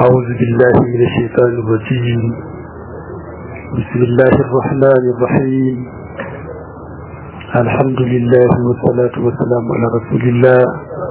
أعوذ بالله من الشيطان الرجيم بسم الله الرحمن الرحيم الحمد لله والصلاة والسلام على رسول الله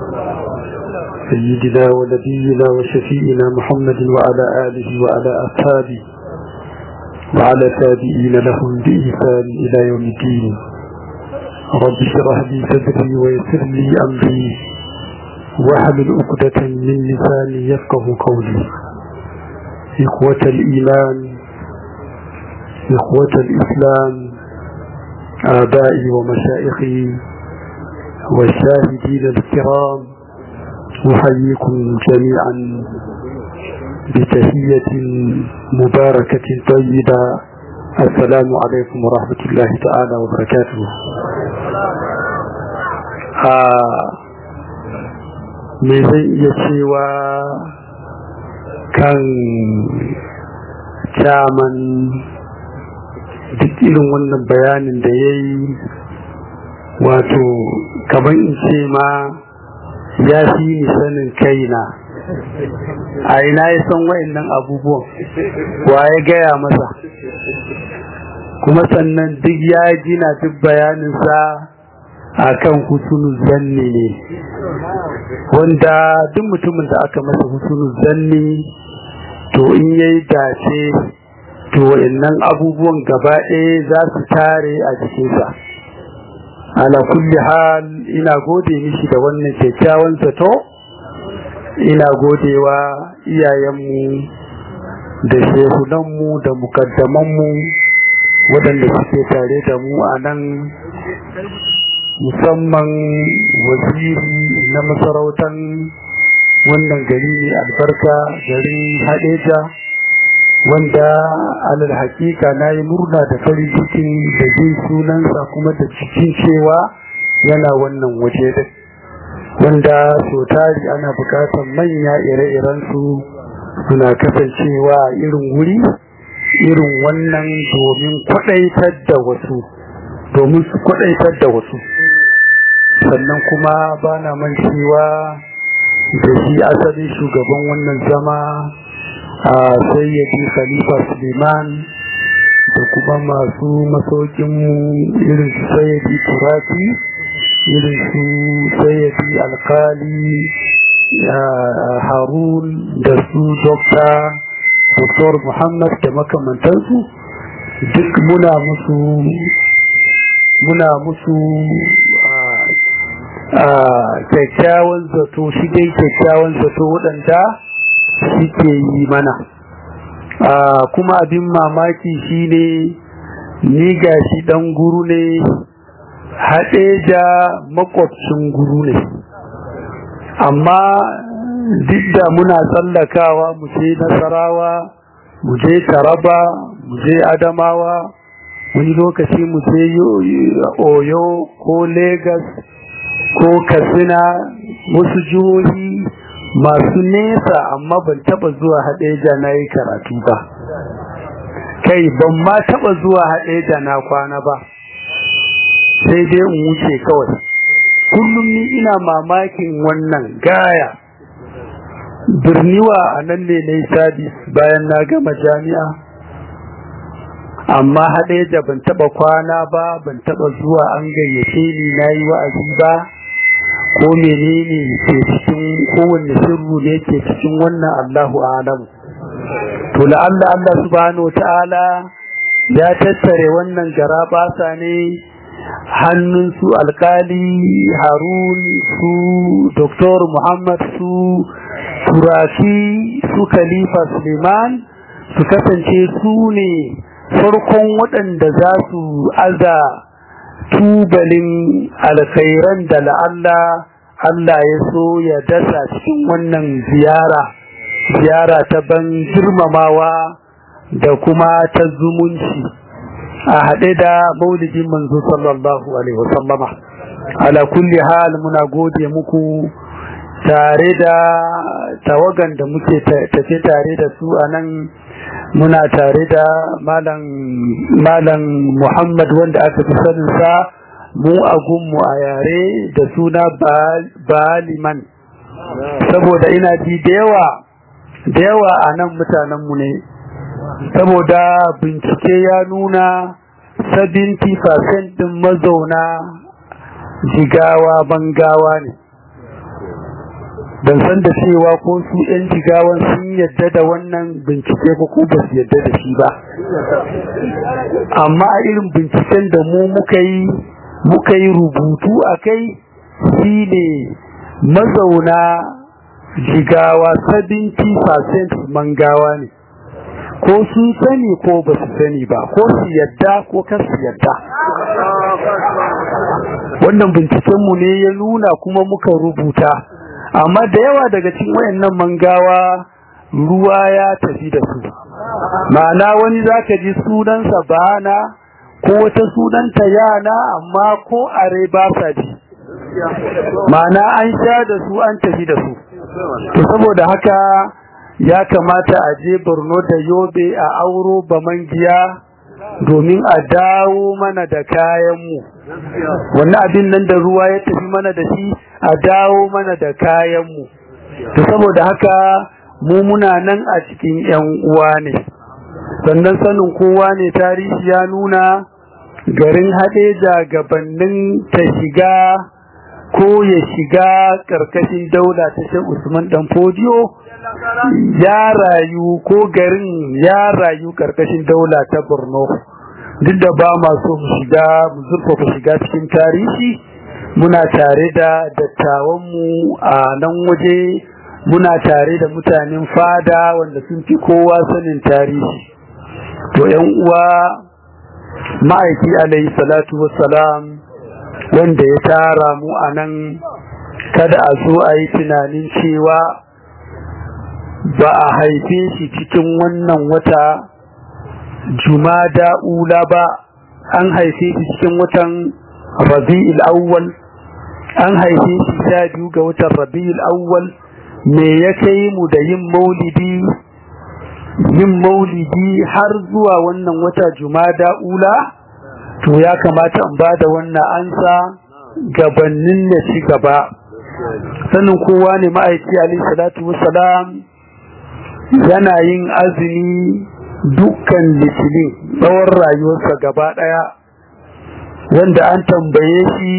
سيدنا ونبينا وشفيئنا محمد وعلى آله وعلى أصحابه وعلى تابعين لهم بإحسان إلى يوم الدين رب اشرح لي صدري ويسر لي أمري واحلل عقدة من لساني يفقه قولي إخوة الإيمان إخوة الإسلام آبائي ومشائخي والشاهدين الكرام أحييكم جميعا بتهية مباركة طيبة السلام عليكم ورحمة الله تعالى وبركاته آه me zai iya cewa kan caman duk irin wannan bayanin da ya yi wato kamar in ce ma ya fi ni sanin kaina a ina ya san wa'annan abubuwan wa ya gaya masa kuma sannan duk ya gina duk bayaninsa a kan husunu zanni ne wanda duk mutumin da aka masa husunu zanni to in yayi dace to wayannan abubuwan gaba ɗaya za su tare a jikinsa ala kulli hal ina gode mishi da wannan kyakkyawan zato ina godewa iyayenmu da shehunanmu da mukaddamanmu waɗanda suke tare da mu a nan musamman waziri na masarautar wannan gari ne albarka garin hadeja wanda alal hakika na yi murna da farin cikin da jin sunansa kuma da cikin cewa yana wannan waje da wanda so tari ana bukatar manya ire-irensu suna kasancewa irin wuri irin wannan domin kwadaitar da wasu domin su kwadaitar da wasu sannan kuma ba na mancewa da shi asalin shugaban wannan zama a sayyadi khalifa suleiman da kuma masu masaukinmu irin su sayyadi turaki irin su sayyadi alkali harun da su dokta Dr. muhammad da makamantansu duk muna musu muna musu kyakkyawan zato shi dai kyakkyawan zato waɗanda suke yi mana kuma abin mamaki shine ni gashi ɗan guru ne haɗe da makwabcin guru ne amma duk da muna tsallakawa mu je nasarawa mu je taraba mu je adamawa wani lokaci mu je oyo ko Legas ko katsina wasu jihohi masu nesa amma ban taba zuwa haɗeja na yi karatu ba kai ban ma taba zuwa haɗeja na kwana ba sai dai in wuce kawai kullum ni ina mamakin wannan gaya birniwa a nan ne na yi sabis bayan na gama jami'a amma haɗe da ban taɓa kwana ba ban taɓa zuwa an gayyace ni na yi wa'azi ba ko menene ke cikin kowanne sirru ne ke cikin wannan Allahu alamu to la'alla Allah subhanahu ta'ala ya tattare wannan garabasa ne hannun su alkali harun su Dr. muhammad su turaki su khalifa suleiman su kasance su ne farkon waɗanda za su aza tubalin alkhairan da la'alla Allah ya so ya dasa cikin wannan ziyara ziyara ta ban girmamawa da kuma ta zumunci a haɗe da maulidin manzo sallallahu alaihi wasallama ala kulli hal muna gode muku tare da tawagan da muke tafe tare da su a nan muna tare da malam muhammad wanda aka fi saninsa mu a gunmu a yare da suna baliman saboda ina ji da yawa da yawa a nan mutanenmu ne saboda bincike ya nuna 70% din mazauna jigawa bangawa ne ban san da cewa ko su 'yan jigawan sun yadda da wannan bincike ko ko ba su yadda da shi ba amma a irin binciken da mu muka yi muka yi rubutu a kai shi ne mazauna jigawa 70% mangawa ne ko sun sani ko ba su sani ba ko su yadda ko kan su yadda wannan bincikenmu ne ya nuna kuma muka rubuta amma da yawa daga cikin wayannan mangawa ruwa ya tafi da su ma'ana wani zaka ji sunansa bana ko wata sunanta yana amma ko are ba sa ji ma'ana an sha da su an tafi da su to saboda haka ya kamata a je Borno da Yobe a auro bamangiya domin a dawo mana da kayanmu wannan abin nan da ruwa ya tafi mana da shi a dawo mana da kayanmu to saboda haka mu muna nan a cikin yan uwa ne sannan sanin kowa ne tarihi ya nuna garin haɗeja gabanin ta shiga ko ya shiga ƙarƙashin daula ta shan usman dan fodiyo ya rayu ko garin ya rayu ƙarƙashin daula ta borno duk da ba masu shiga mu zurfafa shiga cikin tarihi muna tare da dattawanmu a nan waje muna tare da mutanen fada wanda sun fi kowa sanin tarihi to yan uwa ma'aiki alayhi salatu wassalam wanda ya tara mu a nan kada a zo a yi tunanin cewa ba a haife shi cikin wannan wata jumada ula ba an haife shi cikin watan rabi'ul awwal an haife shi sha biyu ga watan rabi'ul awwal me ya kai mu da yin maulidi yin maulidi har zuwa wannan wata jumada ula to ya kamata in bada wannan ansa gabanin na ci gaba sanin kowa ne ma'aiki alaihi salatu wassalam yana yin azumi dukkan litinin tsawon rayuwarsa gaba daya wanda an tambaye shi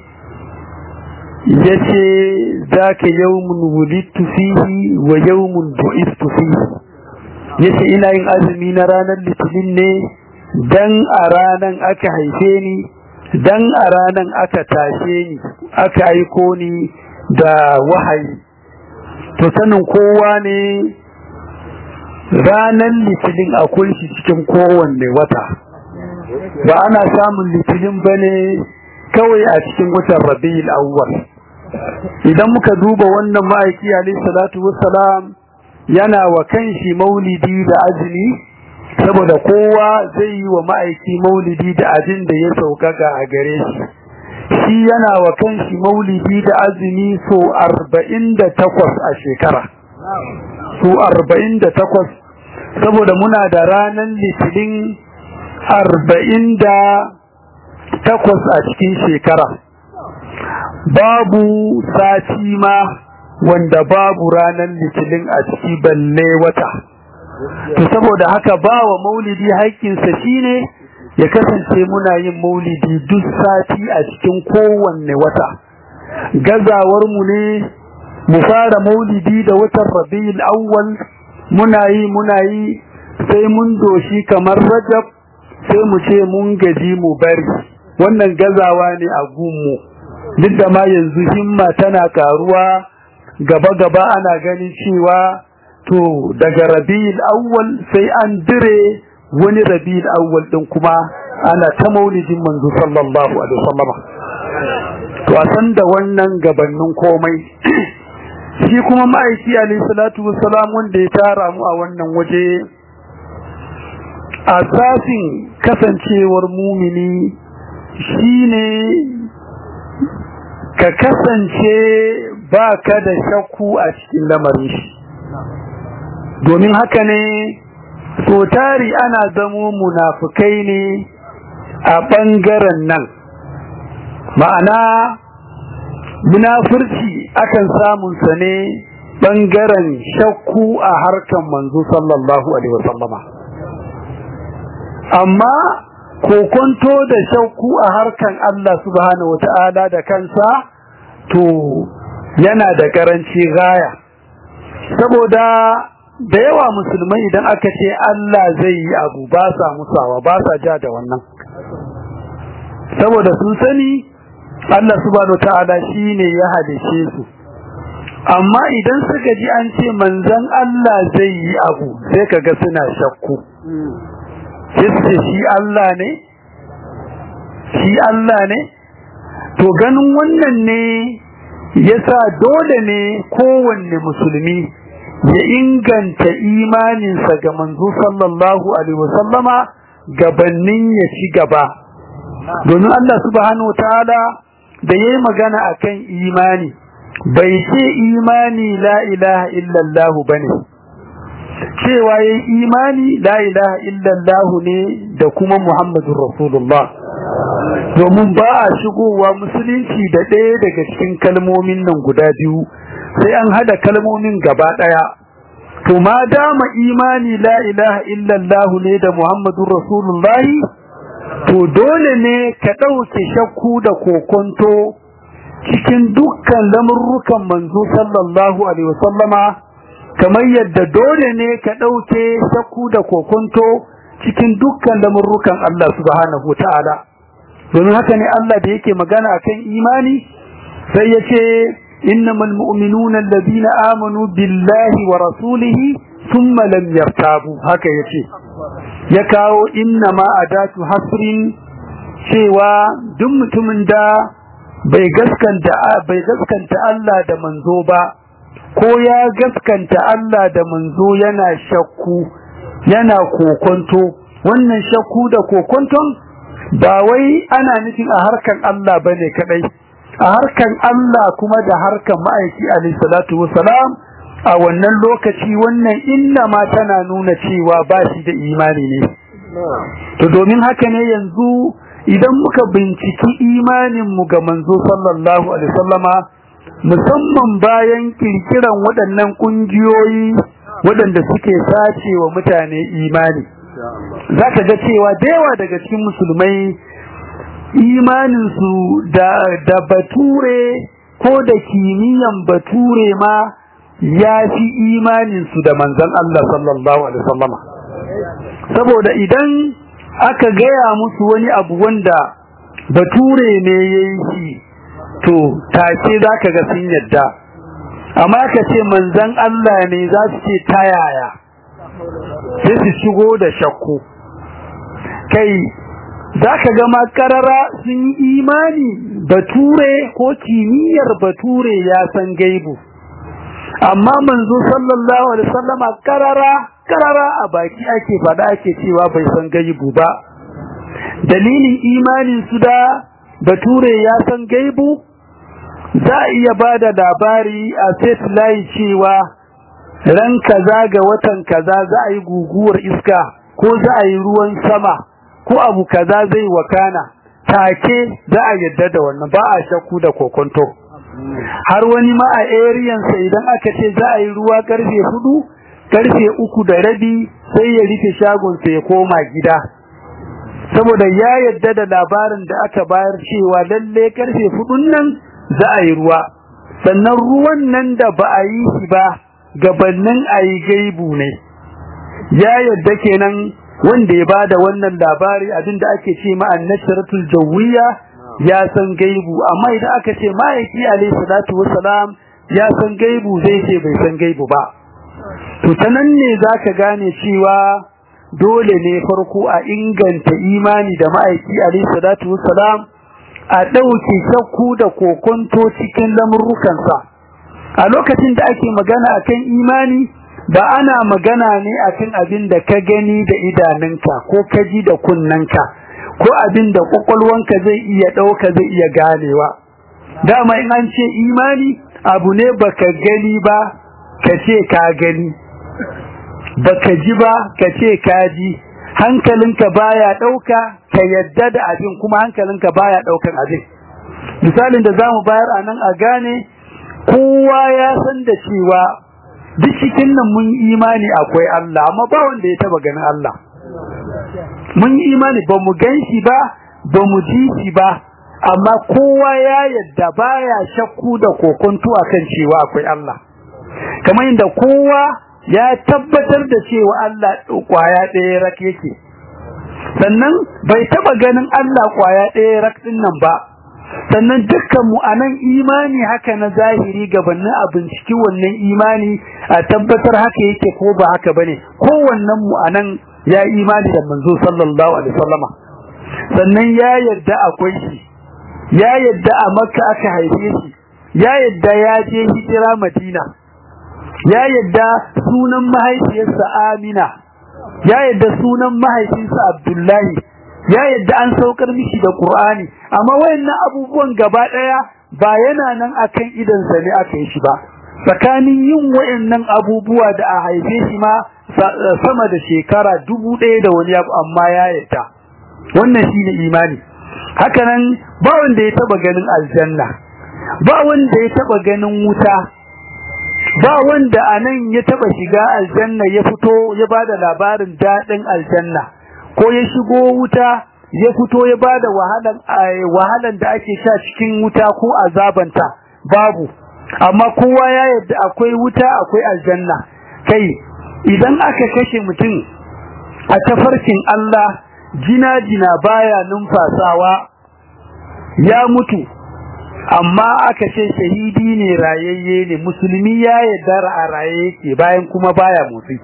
ya ce za ka yawmun wulittu fihi wa yawmun bu'istu fihi ya ce ina yin azumi na ranar litinin ne dan a ranan aka haife ni dan a ranan aka tashe ni aka aiko ni da wahayi to sanin kowa ne ranar litinin akwai shi cikin kowanne wata ba ana samun litinin ba ne kawai a cikin watan rabi'ul awwal idan muka duba wannan ma'aiki alayhi salatu wassalam yana wa kanshi maulidi da azumi saboda kowa zai yi wa ma'aiki maulidi da abin da ya saukaka a gare shi shi yana wa kanshi maulidi da azumi so 48 a shekara so 48 saboda muna da ranar litinin 48 a cikin shekara babu sati ma wanda babu ranar litinin a ciki balle wata to saboda haka ba wa maulidi haƙƙinsa shine ya kasance muna yin maulidi duk sati a cikin kowanne wata gazawar mu ne mu fara maulidi da watan rabiul awwal muna yi muna yi sai mun doshi kamar rajab sai mu ce mun gaji mu bari wannan gazawa ne a gunmu duk da ma yanzu himma tana karuwa gaba-gaba ana ganin cewa to daga rabi'ul awwal sai an dire wani rabi'ul awwal din kuma ana ta maulidin manzo sallallahu alaihi wasallam to a san da wannan gabanin komai shi kuma ma'aiki alaihi salatu wassalam wanda ya tara mu a wannan waje asasin kasancewar mumini shine ka kasance ba ka da shakku a cikin lamarin shi domin haka ne so tari ana zamo munafukai ne a ɓangaren nan ma'ana munafurci akan samunsa ne bangaren shakku a harkan manzo sallallahu alaihi wasallama amma kokonto da shakku a harkan Allah subhanahu wata'ala da kansa to yana da karanci gaya saboda da yawa musulmai idan aka ce Allah zai yi abu ba sa musawa ba sa ja da wannan saboda sun sani Allah subhanahu wata'ala shine ya halice su amma idan suka ji an ce manzon Allah zai yi abu sai kaga suna shakku sai su ce shi Allah ne shi Allah ne to ganin wannan ne yasa dole ne kowanne musulmi ya inganta imaninsa ga manzo sallallahu alaihi wasallama gabanin ya ci gaba domin Allah subhanahu wataala da yayi magana akan imani bai ce imani la ilaha illallah bane cewa yayi imani la ilaha illallah ne da kuma muhammadur rasulullah domin ba a shigowa musulunci da ɗaya daga cikin kalmomin nan guda biyu sai an hada kalmomin gaba ɗaya to ma dama imani la ilaha illallah ne da muhammadur rasulullah to dole ne ka ɗauke shakku da kokonto cikin dukkan lamurrukan manzo sallallahu alaihi wasallama kamar yadda dole ne ka ɗauke shakku da kokonto cikin dukkan lamurrukan Allah subhanahu ta'ala domin haka ne Allah da yake magana akan imani sai ya ce innamal mu'minuna alladhina amanu billahi wa rasulihi thumma lam yartabu haka yace ya kawo inna ma adatu hasrin cewa duk mutumin da bai gaskanta bai gaskanta Allah da manzo ba ko ya gaskanta Allah da manzo yana shakku yana kokonto wannan shakku da kokonton ba wai ana nufin a harkan Allah bane kadai a harkan Allah kuma da harkan ma'aiki alayhi salatu wassalam a wannan lokaci wannan inna ma tana nuna cewa ba shi da imani ne to domin haka ne yanzu idan muka binciki imanin mu ga manzo sallallahu alaihi wasallama musamman bayan kirkiran waɗannan kungiyoyi waɗanda suke sace wa mutane imani zaka ga cewa da yawa daga cikin musulmai imaninsu da da bature ko da kimiyyan bature ma ya fi imaninsu da manzon Allah sallallahu alaihi wasallama saboda idan aka gaya musu wani abu wanda bature ne yayi shi to take zaka ga sun yadda amma ka ce manzon Allah ne za su ce ta yaya sai su shigo da shakku kai zaka ga makarara sun yi imani bature ko kimiyyar bature ya san gaibu amma manzo sallallahu alaihi wasallama karara karara a baki ake fada ake cewa bai san gaibu ba dalilin imanin su da bature ya san gaibu za a iya bada labari a satellite cewa ran kaza ga watan kaza za a yi guguwar iska ko za a yi ruwan sama ko abu kaza zai wakana take za a yadda da wannan ba a shakku da kokonto har wani ma a area sa idan aka ce za a yi ruwa karfe hudu karfe uku da rabi sai ya rufe shagon sa ya koma gida saboda ya yadda da labarin da aka bayar cewa lalle karfe hudun nan za a yi ruwa sannan ruwan nan da ba a yi shi ba gabannin a yi gaibu ne ya yadda kenan wanda ya bada wannan labari abinda ake ce ma annasharatul jawiyya ya san gaibu amma idan aka ce ma'aiki alayhi salatu wassalam ya san gaibu zai ce bai san gaibu ba to tanan ne zaka gane cewa dole ne farko a inganta imani da ma'aiki alayhi salatu wassalam a dauke shakku da kokonto cikin lamurrukansa a lokacin da ake magana akan imani ba ana magana ne akan abin da ka gani da idanunka ko ka ji da kunnanka ko abin da kwakwalwanka zai iya ɗauka zai iya ganewa dama in an ce imani abu ne baka gani ba ka ce ka gani baka ji ba ka ce ka ji hankalinka baya ɗauka ka yadda da abin kuma hankalinka baya ɗaukan abin misalin da zamu bayar a nan a gane kowa ya san da cewa duk cikin nan mun imani akwai Allah amma ba wanda ya taba ganin Allah mun imani ba mu gan shi ba ba mu ji shi ba amma kowa ya yadda baya shakku da kokonto akan cewa akwai Allah kamar inda kowa ya tabbatar da cewa Allah kwaya ɗaya rak yake sannan bai taba ganin Allah kwaya ɗaya rak din nan ba sannan dukkan mu anan imani haka na zahiri gabanin a binciki wannan imani a tabbatar haka yake ko ba haka bane kowannen mu anan ya imani da manzo sallallahu alaihi wasallama sannan ya yadda akwai shi ya yadda a makka aka haife shi ya yadda ya je hijira madina ya yadda sunan mahaifiyarsa amina ya yadda sunan mahaifinsa abdullahi ya yadda an saukar mishi da qur'ani amma wayannan abubuwan gaba daya ba yana nan akan idan sa ne aka yi shi ba tsakanin yin wayannan abubuwa da a haife shi ma sama da shekara dubu ɗaya da wani abu amma ya yadda wannan shine imani hakanan ba wanda ya taba ganin aljanna ba wanda ya taba ganin wuta ba wanda anan ya taba shiga aljanna ya fito ya bada labarin dadin aljanna ko ya shigo wuta ya fito ya bada wahalan wahalan da ake sha cikin wuta ko azabanta babu amma kowa ya yarda akwai wuta akwai aljanna kai idan aka kashe mutum a tafarkin Allah jina-jina baya numfasawa ya mutu amma aka ce shahidi ne rayayye ne musulmi ya yarda a raye yake bayan kuma baya motsi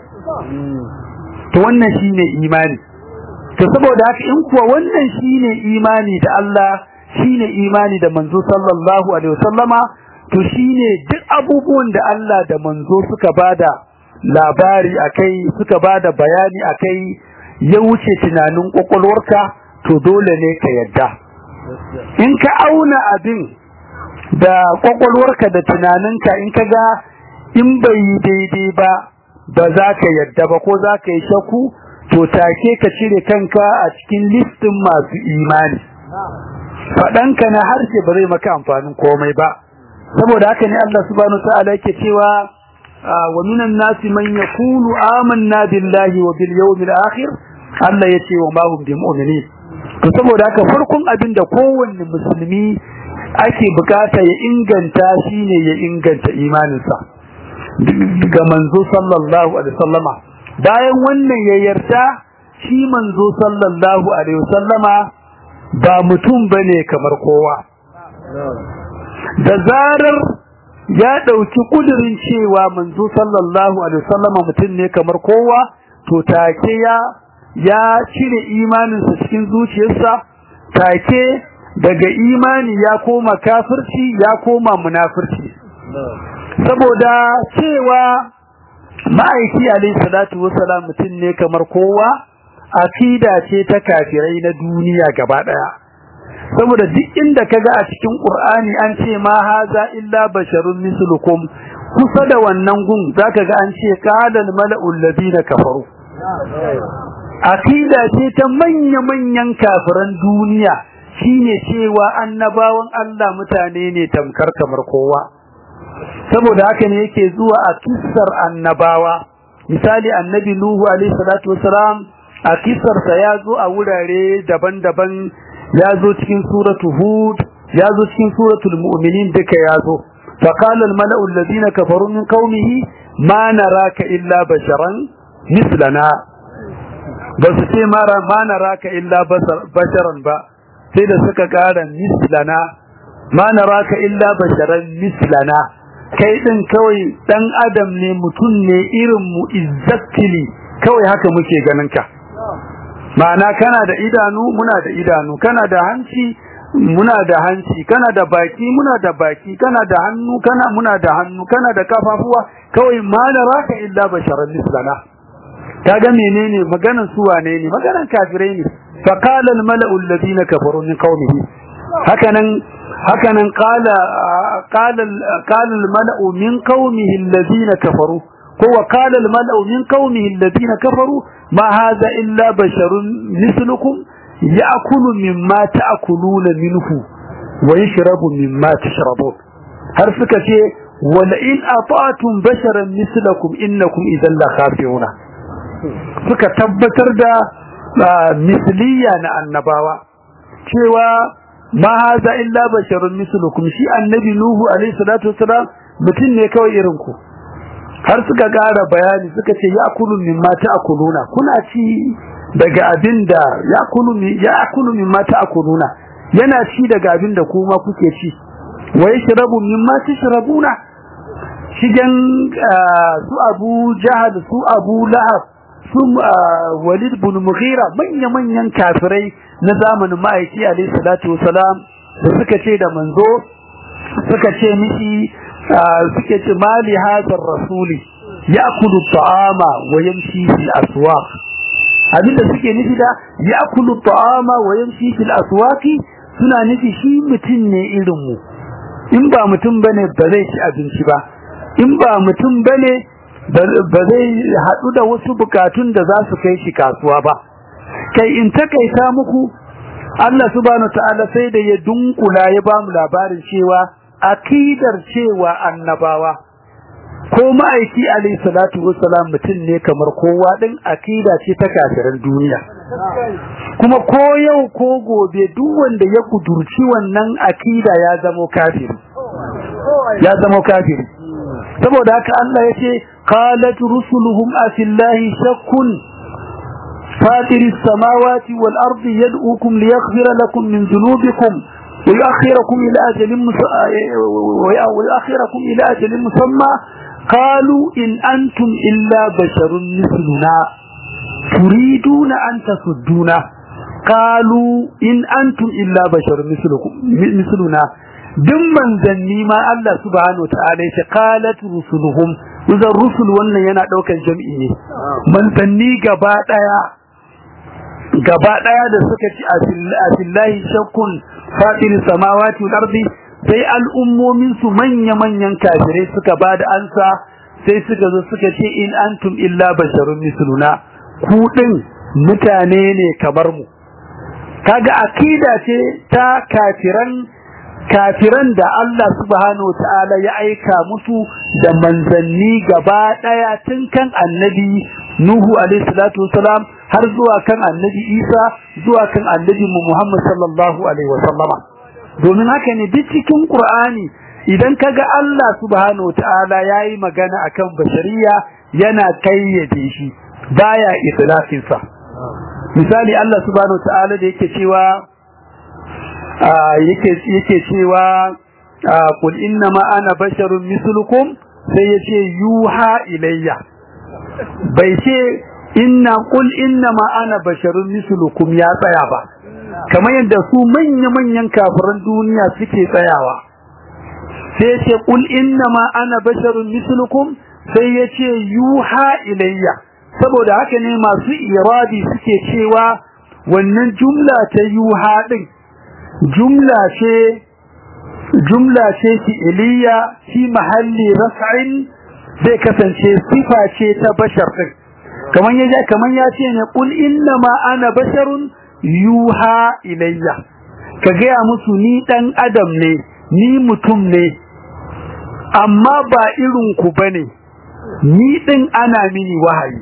to wannan shine imani to saboda haka in kuwa wannan shine imani da Allah shine imani da manzo sallallahu alaihi wasallama to shine duk abubuwan da Allah da manzo suka bada labari akai suka bada bayani akai ya wuce tunanin kwakwalwarka to dole ne ka yadda in ka auna abin da kwakwalwarka da tunaninka in ka ga in bai yi daidai ba ba za ka yadda ba ko za ka yi shaku to take ka cire kanka a cikin listin masu imani faɗanka na harshe ba zai maka amfanin komai ba saboda haka ne Allah subhanahu wa ta'ala yake cewa wa minan nasi man yaqulu amanna billahi wa bil yawmil akhir Allah yace wa ma hum bimu'minin to saboda haka farkon abin da kowanne musulmi ake bukata ya inganta shine ya inganta imaninsa ga manzo sallallahu alaihi wasallama bayan wannan ya yarda shi manzo sallallahu alaihi wasallama ba mutum bane kamar kowa da zarar ya dauki kudirin cewa manzo sallallahu alaihi wasallama mutum ne kamar kowa to take ya ya cire imaninsa cikin zuciyarsa take daga imani ya koma kafirci ya koma munafirci saboda cewa ma'aiki alayhi salatu wassalam mutum ne kamar kowa akida ce ta kafirai na duniya gaba daya saboda duk inda kaga a cikin qur'ani an ce ma haza illa basharun mislukum kusa da wannan gun zaka ga an ce qala mala'ul ladina kafaru akida ce ta manya-manyan kafiran duniya shine cewa annabawan Allah mutane ne tamkar kamar kowa saboda haka ne yake zuwa a kissar annabawa misali annabi nuhu alaihi salatu wasalam a kissar sa ya zo a wurare daban-daban ya zo cikin suratu hud ya zo cikin suratul mu'minin duka ya zo فقال الملأ الذين كفروا من قومه ما نراك إلا بشرا مثلنا بس ce mara ma naraka illa basharan ba sai da suka kara mislana ma naraka illa basharan mislana kai din kawai dan adam ne mutum ne irin mu exactly kawai haka muke ganin ka ma'ana kana da idanu muna da idanu kana da hanci muna da hanci kana da baki muna da baki kana da hannu kana muna da hannu kana da kafafuwa kawai ma naraka illa basharan mislana kaga menene maganan su wane ne maganan kafirai ne fa qala al mala'u alladhina kafaru min qaumihi hakanan hakanan qala qala qala al mala'u min qaumihi alladhina kafaru ko wa qala al mala'u min qaumihi alladhina kafaru ma hadha illa basharun mislukum ya'kulu mimma ta'kuluna minhu wa yashrabu mimma tashrabun har suka ce wala in ata'tum basharan mislakum innakum idan la khafiruna suka tabbatar da misliya na annabawa cewa ma haza illa basharun mislukum shi annabi nuhu alaihi salatu wassalam mutum ne kawai irin ku har suka gara bayani suka ce ya kulu min mata akuluna kuna ci daga abinda ya kulu min ya kulu min mata akuluna yana ci daga abinda kuma kuke ci wa yashrabu mimma tashrabuna shigen su Abu Jahal su Abu Lahab su Walid bin Mughira manya manyan kafirai na zamanin ma'aiki alayhi salatu wasalam da suka ce da manzo suka ce mishi suke ce mali hadar rasuli ya'kulu ta'ama wa yamshi fil aswaq abinda suke nufi da ya'kulu ta'ama wa yamshi fil aswaqi suna nufi shi mutum ne irin mu in ba mutum bane ba zai ci abinci ba in ba mutum bane ba zai haɗu da wasu bukatun da za su kai shi kasuwa ba kai in takaita muku Allah subhanahu ta'ala sai da ya dunkula ya ba mu labarin cewa akidar cewa annabawa ko ma'aiki alayhi salatu wassalam mutum ne kamar kowa din akida ce ta kafiran duniya kuma ko yau ko gobe duk wanda ya kudurci wannan akida ya zama kafiri ya zama kafiri saboda haka Allah yace qalat rusuluhum afillahi shakkun fatir as-samawati wal ardi yad'ukum liyaghfira lakum min dhunubikum ويؤخركم إلى أجل ويؤخركم إلى أجل مسمى قالوا إن أنتم إلا بشر مثلنا تريدون أن تصدونا قالوا إن أنتم إلا بشر مثلكم مثلنا duk manzanni ma Allah subhanahu wataala yace qalat rusuluhum uzar rusul wannan yana daukan jami'i ne manzanni gaba daya gaba daya da suka ci asillahi shakkun fatir samawati wal ardi sai al'ummomin su manya manyan kafirai suka bada ansa sai suka zo suka ce in antum illa basharun misluna ku din mutane ne kamar mu kaga akida ce ta kafiran kafiran da Allah subhanahu wataala ya aika musu da manzanni gaba daya tun kan annabi Nuhu alaihi salatu wasalam har zuwa kan annabi Isa zuwa kan annabi Muhammad sallallahu alaihi wasallama domin haka ne duk cikin Qur'ani idan kaga Allah subhanahu wataala yayi magana akan bashariya yana kayyade shi baya itlaqin sa misali Allah subhanahu wataala da yake cewa yake yake cewa qul inna ma ana basharun mislukum sai yace yuha ilayya bai ce inna qul inna ma ana basharun mislukum ya tsaya ba kamar yadda su manya manyan kafiran duniya suke tsayawa sai yace qul inna ma ana basharun mislukum sai yace yuha ilayya saboda haka ne masu iradi suke cewa wannan jumla ta yuha din jumla ce jumla ce fi'iliya fi mahalli raf'in zai kasance sifa ce ta bashar din kaman yaje kaman ya ce ne qul inna ma ana basharun yuha ilayya ka gaya musu ni dan adam ne ni mutum ne amma ba irin ku bane ni din ana mini wahayi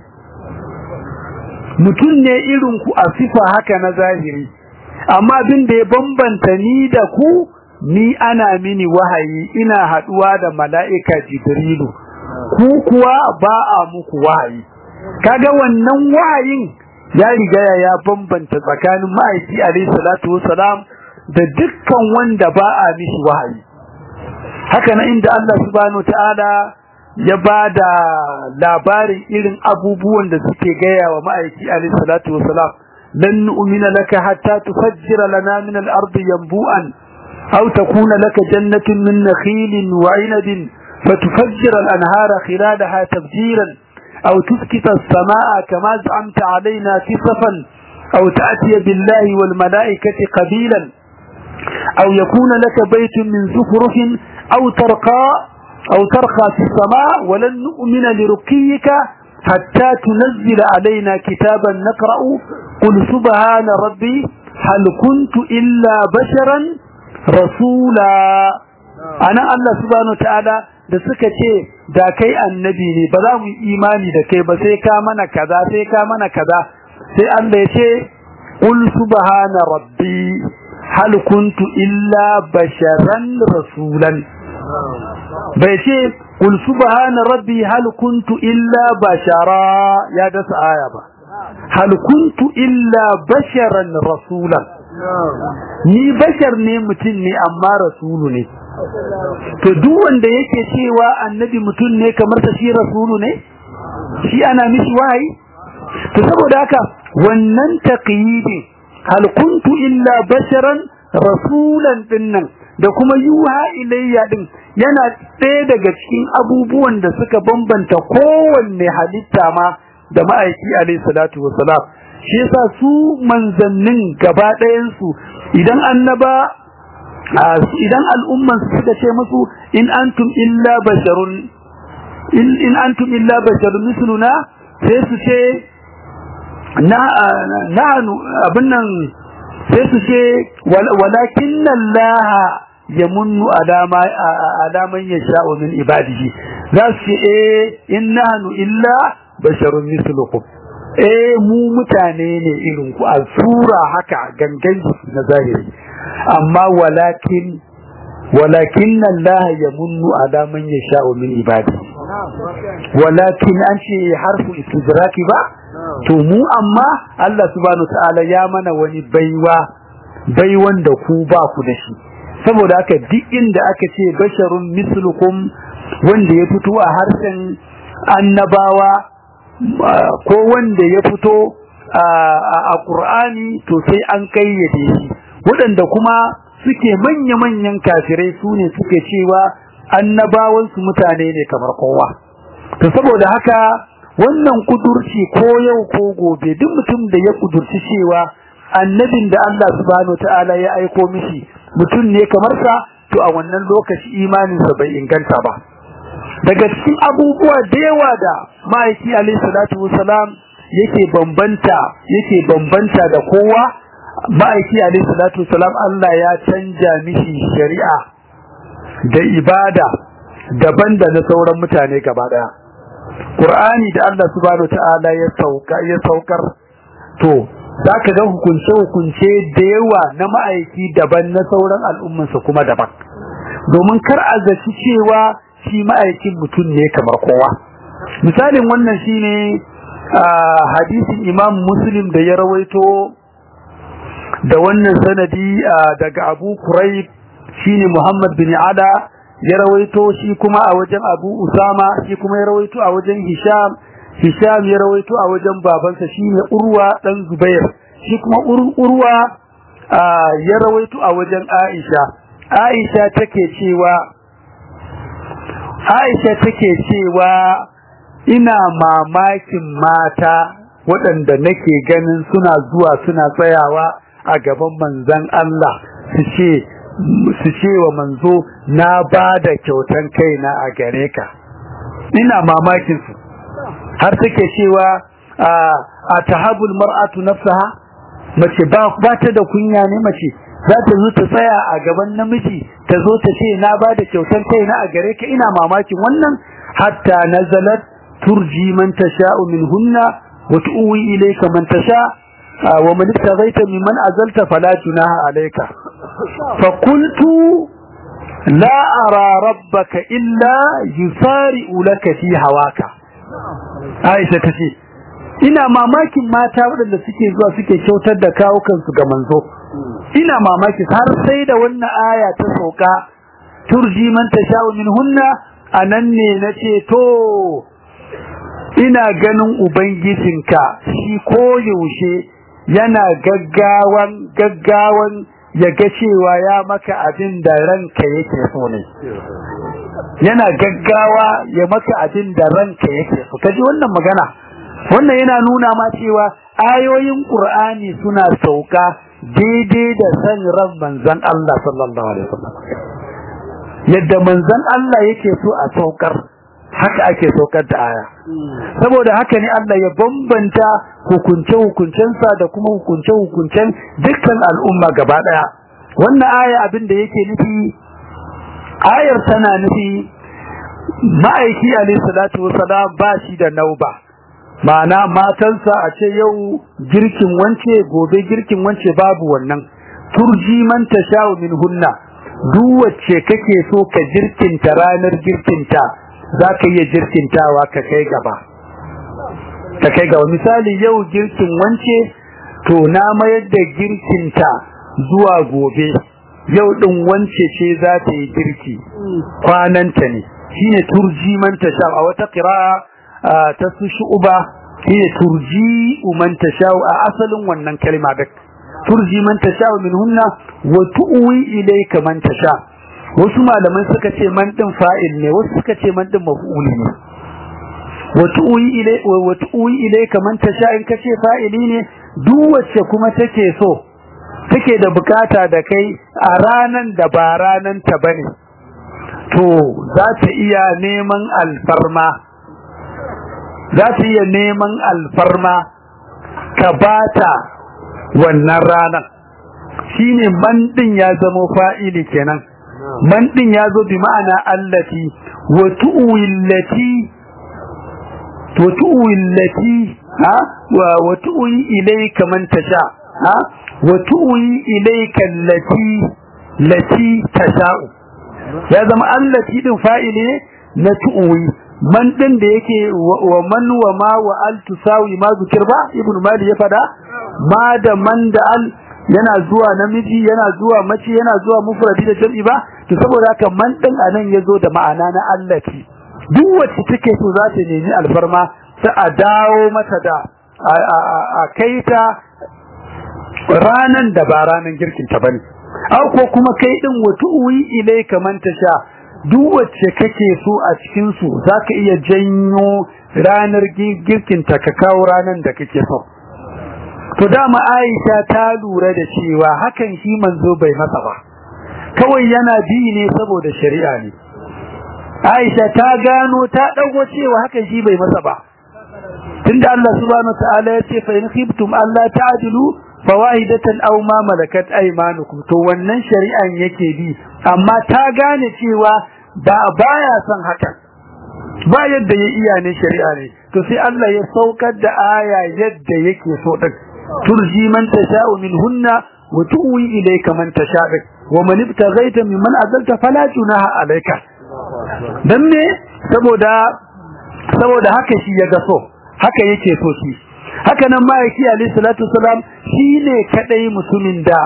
mutum ne irin ku a sifa haka na zahiri amma abin da ya bambanta ni da ku ni ana mini wahayi ina haduwa da mala'ika jibrilu ku kuwa ba a muku wahayi kaga wannan wahayin ya riga ya bambanta tsakanin ma'aiki alayhi salatu wassalam da dukkan wanda ba a mishi wahayi haka na inda Allah subhanahu ta'ala ya bada labarin irin abubuwan da suke gaya wa ma'aiki alayhi salatu wassalam لن نؤمن لك حتى تفجر لنا من الأرض ينبوءا أو تكون لك جنة من نخيل وعنب فتفجر الأنهار خلالها تفجيرا أو تسكت السماء كما زعمت علينا كسفا أو تأتي بالله والملائكة قبيلا أو يكون لك بيت من زخرف أو ترقى أو ترقى في السماء ولن نؤمن لرقيك حتى تنزل علينا كتابا نقرأ قل سبحان ربي هل كنت إلا بشرا رسولا أنا الله سبحانه وتعالى da suka ce da kai annabi ne ba za mu yi imani da kai ba sai ka mana kaza sai ka mana kaza sai Allah ya ce qul subhana rabbi hal kuntu illa basharan rasulan bai ce qul subhana rabbi hal kuntu illa bashara ya dasa aya ba hal kuntu illa basharan rasulan ni bashar ne mutum ne amma rasulu ne to duk wanda yake cewa annabi mutum ne kamar ta shi rasulu ne shi ana mishi wahayi to saboda haka wannan taqyidi hal kuntu illa basharan rasulan dinnan da kuma yuha ilayya din yana ɗaya daga cikin abubuwan da suka bambanta kowanne halitta ma da ma'aiki alayhi salatu wassalam shi yasa su manzannin gaba ɗayan su idan annaba idan al'umman su suka ce musu in antum illa basharun in antum illa basharun misluna sai su ce na nahnu abin nan sai su ce walakin Allah yamunnu alama alaman yasha'u min ibadihi za su ce eh in nahnu illa basharun mislukum eh mu mutane ne irin ku a sura haka gangan na zahiri amma walakin walakin Allah yamunnu ala man yasha'u min ibadi walakin an ce harfu istidraki ba to mu amma Allah subhanahu ta'ala ya mana wani baiwa baiwan da ku ba ku da shi saboda haka duk inda aka ce basharun mislukum wanda ya fito a harshen annabawa ko wanda ya fito a Qur'ani to sai an kayyade shi waɗanda kuma suke manya-manyan kafirai su ne suke cewa annabawansu mutane ne kamar kowa to saboda haka wannan kudurci ko yau ko gobe duk mutum da ya kudurci cewa annabin da Allah subhanahu ta'ala ya aiko mishi mutum ne kamar sa to a wannan lokaci imaninsa bai inganta ba daga cikin abubuwa da yawa da ma'aiki alaihi salatu wasalam yake bambanta yake bambanta da kowa ma'aiki alaihi salatu wasalam Allah ya canja mishi shari'a da ibada daban da na sauran mutane gaba daya Qur'ani da Allah subhanahu ta'ala ya sauka ya saukar to zaka ga hukunce hukunce da yawa na ma'aiki daban na sauran al'ummansa kuma daban domin kar a zaci cewa shi ma'aikin mutum ne kamar kowa misalin wannan shine hadisin Imam Muslim da ya rawaito da wannan sanadi daga Abu Kurayb shine Muhammad bin Ada ya rawaito shi kuma a wajen Abu Usama shi kuma ya rawaito a wajen Hisham Hisham ya rawaito a wajen babansa shine Urwa dan Zubair shi kuma Urwa ya rawaito a wajen Aisha Aisha take cewa Aisha take cewa ina mamakin mata waɗanda nake ganin suna zuwa suna tsayawa a gaban manzon Allah su ce su ce wa manzo na ba da kyautan kaina a gare ka ina mamakin su har take cewa a tahabul mar'atu nafsaha mace ba ba ta da kunya ne mace za ta zo ta tsaya a gaban namiji ta zo ta ce na ba da kyautan kaina a gare ka ina mamakin wannan hatta nazalat turji man tasha'u minhunna wa tu'wi ilayka man tasha' ومن ابتغيت ممن أزلت فلا جناح عليك فقلت لا أرى ربك إلا يسارع لك في هواك عائشة تشي ina mamakin mata waɗanda suke zuwa suke kyautar da kawukansu ga manzo ina mamaki har sai da wannan aya ta sauka turji man tasha'u minhunna anan ne nace to ina ganin ubangijinka shi ko yaushe yana gaggawan gaggawan ya ga cewa ya maka abin da ranka yake so ne yana gaggawa ya maka abin da ranka yake so kaji wannan magana wannan yana nuna ma cewa ayoyin qur'ani suna sauka daidai da san ran manzon Allah sallallahu alaihi wasallam yadda manzon Allah yake so a saukar haka ake saukar da aya saboda haka ne Allah ya bambanta hukunce-hukuncensa da kuma hukunce-hukuncen dukkan al'umma gaba daya wannan aya abin da yake nufi ayar tana nufi ma'aiki alayhi salatu wasalam ba shi da nauba ma'ana matansa a ce yau girkin wance gobe girkin wance babu wannan turji man tasha'u min hunna duk wacce kake so ka girkinta ranar girkinta za ka iya girkintawa ka kai gaba ka kai gaba misali yau girkin wance to na mayar da girkinta zuwa gobe yau din wance ce za ta yi girki kwananta ne shine turji man tasha a wata qira'a ta su shu'ba shine turji man tasha a asalin wannan kalma da turji man tasha minhunna wa tu'wi ilayka man tasha wasu malaman suka ce man din fa'il ne wasu suka ce man din maf'uli ne wa tu'wi ilay wa tu'wi ilayka man tasha in kace fa'ili ne duk wacce kuma take so take da bukata da kai a ranan da ba ranan ta bane to za ta iya neman alfarma za ta iya neman alfarma ka bata wannan ranar shine man din ya zama fa'ili kenan man din ya zo bi ma'ana allati wa tu'illati wa tu'illati ha wa tu'i ilayka man tasha ha wa tu'i ilayka allati lati tasha'u ya zama allati din fa'ili na tu'i man din da yake wa man wa ma wa al tusawi ma zikir ba ibn mali ya fada ma da man da al yana zuwa namiji yana zuwa mace yana zuwa mufradi da jam'i ba to saboda haka man din anan yazo da ma'ana na allati duk wacce take so za ta nemi alfarma ta a dawo mata da a kaita ranan da ba ranan girkin ta bane au ko kuma kai din watu'i ilayka man tasha duk wacce kake so a cikin su zaka iya janyo ranar girkin ta ka kawo ranan da kake so to dama Aisha ta lura da cewa hakan shi manzo bai masa ba kawai yana bi ne saboda shari'a ne Aisha ta gano ta dago cewa hakan shi bai masa ba tunda Allah subhanahu wataala ya ce fa in khiftum alla ta'dilu fawahidatan aw ma malakat aymanukum to wannan shari'an yake bi amma ta gane cewa ba baya son haka ba yadda ya iya ne shari'a ne to sai Allah ya saukar da aya yadda yake so din turji man tasha'u minhunna wa tuwi ilayka man tasha'u wa man ibtaghaita mimman azalta fala junaha alayka dan ne saboda saboda haka shi ya ga so haka yake so shi haka nan ma'aiki alayhi salatu wasalam shine kadai mutumin da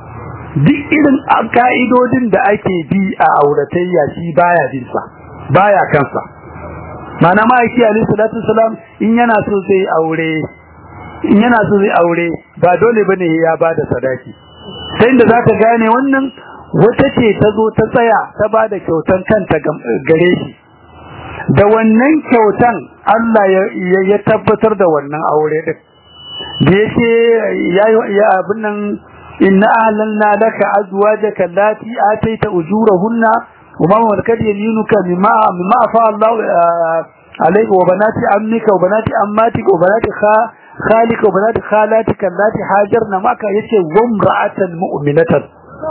duk irin ka'idodin da ake bi a auratayya shi baya bin sa baya kansa mana ma'aiki alayhi salatu wasalam in yana so zai aure in yana so zai aure ba dole bane ya bada sadaki sai da zaka gane wannan wata ce ta zo ta tsaya ta bada kyautan kanta gare shi da wannan kyautan Allah ya tabbatar da wannan aure din da yake ya abin nan inna ahlanna laka azwajaka allati ataita ujurahunna wa ma malakat yaminuka mimma mimma afa Allah alayka wa banati ammika wa banati ammatika wa banati khalika wa banati khalatika allati hajarna maka yace wa imra'atan mu'minatan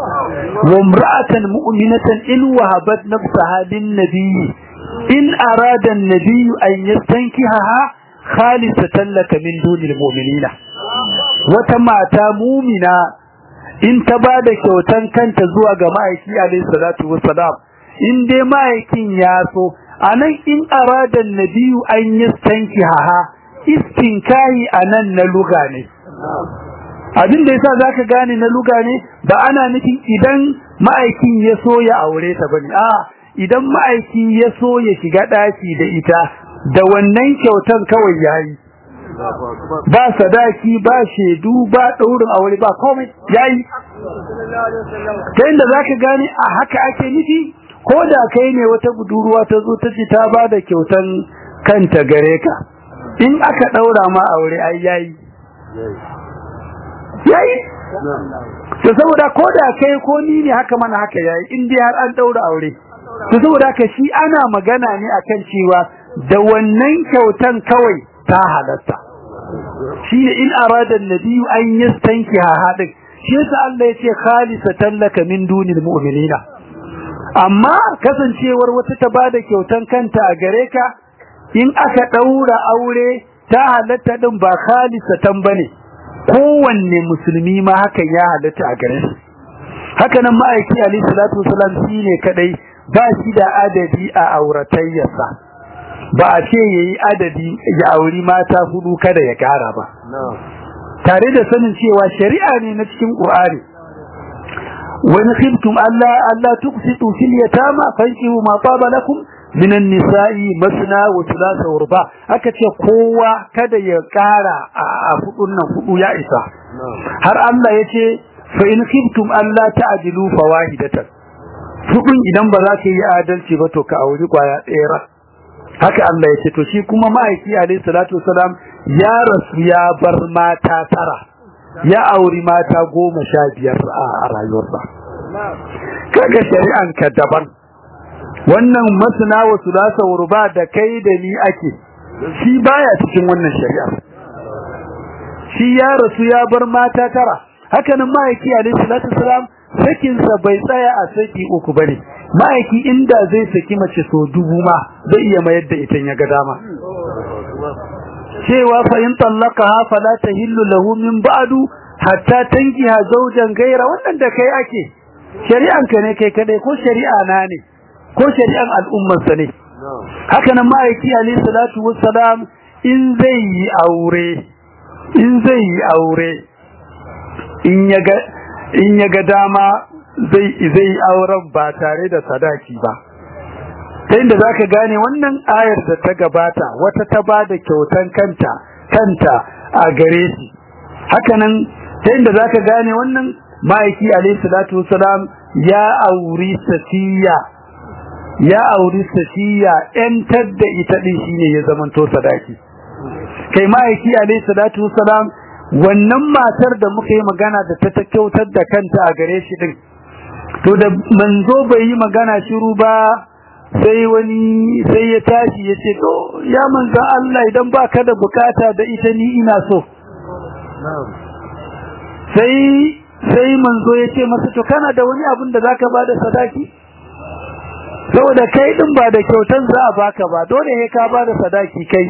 wa imra'atan mu'minatan in wahabat nafsaha lin nabiyyi in arada an-nabiy an yastankihaha khalisatan laka min dunil mu'minina wata mata mu'mina in ta bada kyautan kanta zuwa ga ma'aiki alayhi salatu wassalam in dai ma'aikin ya so anan in arada an-nabiy an yastankihaha istinkahi anan na luga ne abin da yasa zaka gane na luga ne ba ana nufin idan ma'aikin ya so ya aure ta bane a idan ma'aiki ya so ya shiga daki da ita da wannan kyautan kawai yayi ba sadaki ba shedu ba daurin aure ba komai yayi ta inda zaka gane a haka ake nufi ko da kai ne wata budurwa ta zo ta ci ta bada kyautan kanta gare ka in aka daura ma aure ai yayi yayi to saboda ko da kai ko ni ne haka mana haka yayi in dai har an daura aure to saboda haka shi ana magana ne akan cewa da wannan kyautan kawai ta halatta shi ne in arada annabi an yastankiha hadin shi yasa Allah yace khalisatan laka min dunil mu'minina amma kasancewar wata ta bada kyautan kanta a gare ka in aka daura aure ta halatta din ba khalisatan bane kowanne musulmi ma hakan ya halatta a gare shi haka nan ma'aiki alayhi salatu wasalam shine kadai ba shi da adadi a auratayyarsa ba a ce yayi adadi ya auri mata hudu kada ya kara ba tare da sanin cewa shari'a ne na cikin Qur'ani wani khiftum alla alla tuqsitu fil yatama fankihu ma taba lakum min an-nisa'i masna wa thulatha wa ruba aka ce kowa kada ya kara a hudun nan hudu ya isa har Allah yace fa in khiftum alla ta'dilu fawahidatan hudun idan ba za ka yi adalci ba to ka auri kwaya ɗaya haka Allah yace to shi kuma ma'aiki alayhi salatu wasalam ya rasu ya bar mata tara ya auri mata goma sha biyar a rayuwarsa kaga shari'an ka daban wannan masana wa sulasa urba da kai da ni ake shi baya cikin wannan shari'a shi ya rasu ya bar mata tara haka nan ma'aiki alayhi salatu wasalam sakinsa bai tsaya a saki uku bane ma'aiki inda zai saki mace so dubu ma zai iya mayar da ita ya ga dama cewa fa in tallaqaha fala tahillu lahu min ba'du hatta tankiha zawjan gaira wannan da kai ake shari'an ka ne kai kadai ko shari'a na ne ko shari'an al'ummar sa ne haka nan ma'aiki alayhi salatu wassalam in zai yi aure in zai yi aure in ya ga in ya ga dama zai zai auren ba tare da sadaki ba ta inda za ka gane wannan ayar da ta gabata wata ta ba da kyautan kanta kanta a gare shi hakanan ta inda za ka gane wannan ma'aiki alaihi salatu wasalam ya auri safiya ya auri safiya yantar da ita din shine ya zamanto sadaki kai ma'aiki alaihi salatu wasalam wannan matar da muka yi magana da ta ta kyautar da kanta a gare shi din to da manzo bai yi magana shiru ba sai wani sai ya tashi ya ce to ya manzan Allah idan baka da bukata da ita ni ina so sai sai manzo ya ce masa to kana da wani abin da zaka bada sadaki saboda kai din ba da kyautan za a baka ba dole ne ka bada sadaki kai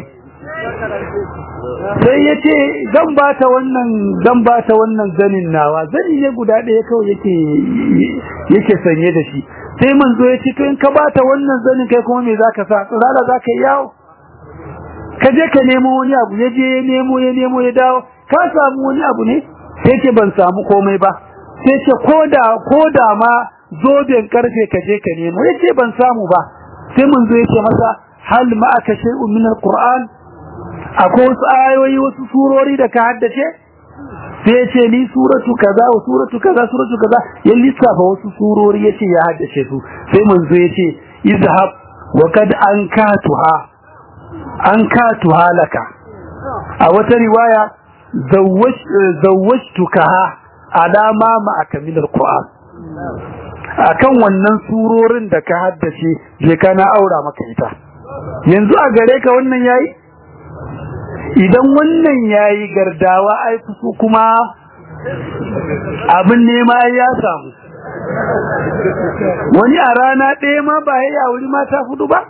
sai ya ce zan bata wannan zan bata wannan zanin nawa zani ne guda ɗaya kawai yake yake sanye da shi sai manzo ya ce to in ka bata wannan zanin kai kuma me zaka sa tsara zaka yawo ka je ka nemo wani abu ya je ya nemo ya nemo ya dawo ka samu wani abu ne sai ce ban samu komai ba sai ce koda koda ma zoben karfe ka je ka nemo ya ce ban samu ba sai manzo ya ce masa hal ma aka shay'un min alquran akwai wasu ayoyi wasu surori da ka haddace sai ya ce ni suratu kaza wa suratu kaza suratu kaza ya lissafa wasu surori ya ce ya haddace su sai manzo ya ce izhab wa kad ankatuha ankatuha laka a wata riwaya zawwajtukaha alama ma min alquran akan wannan surorin da ka haddace je kana aura maka ita yanzu a gare ka wannan yayi idan wannan yayi gardawa ai su kuma abin nema ya samu wani a rana ɗaya ma ba ya wuri mata hudu ba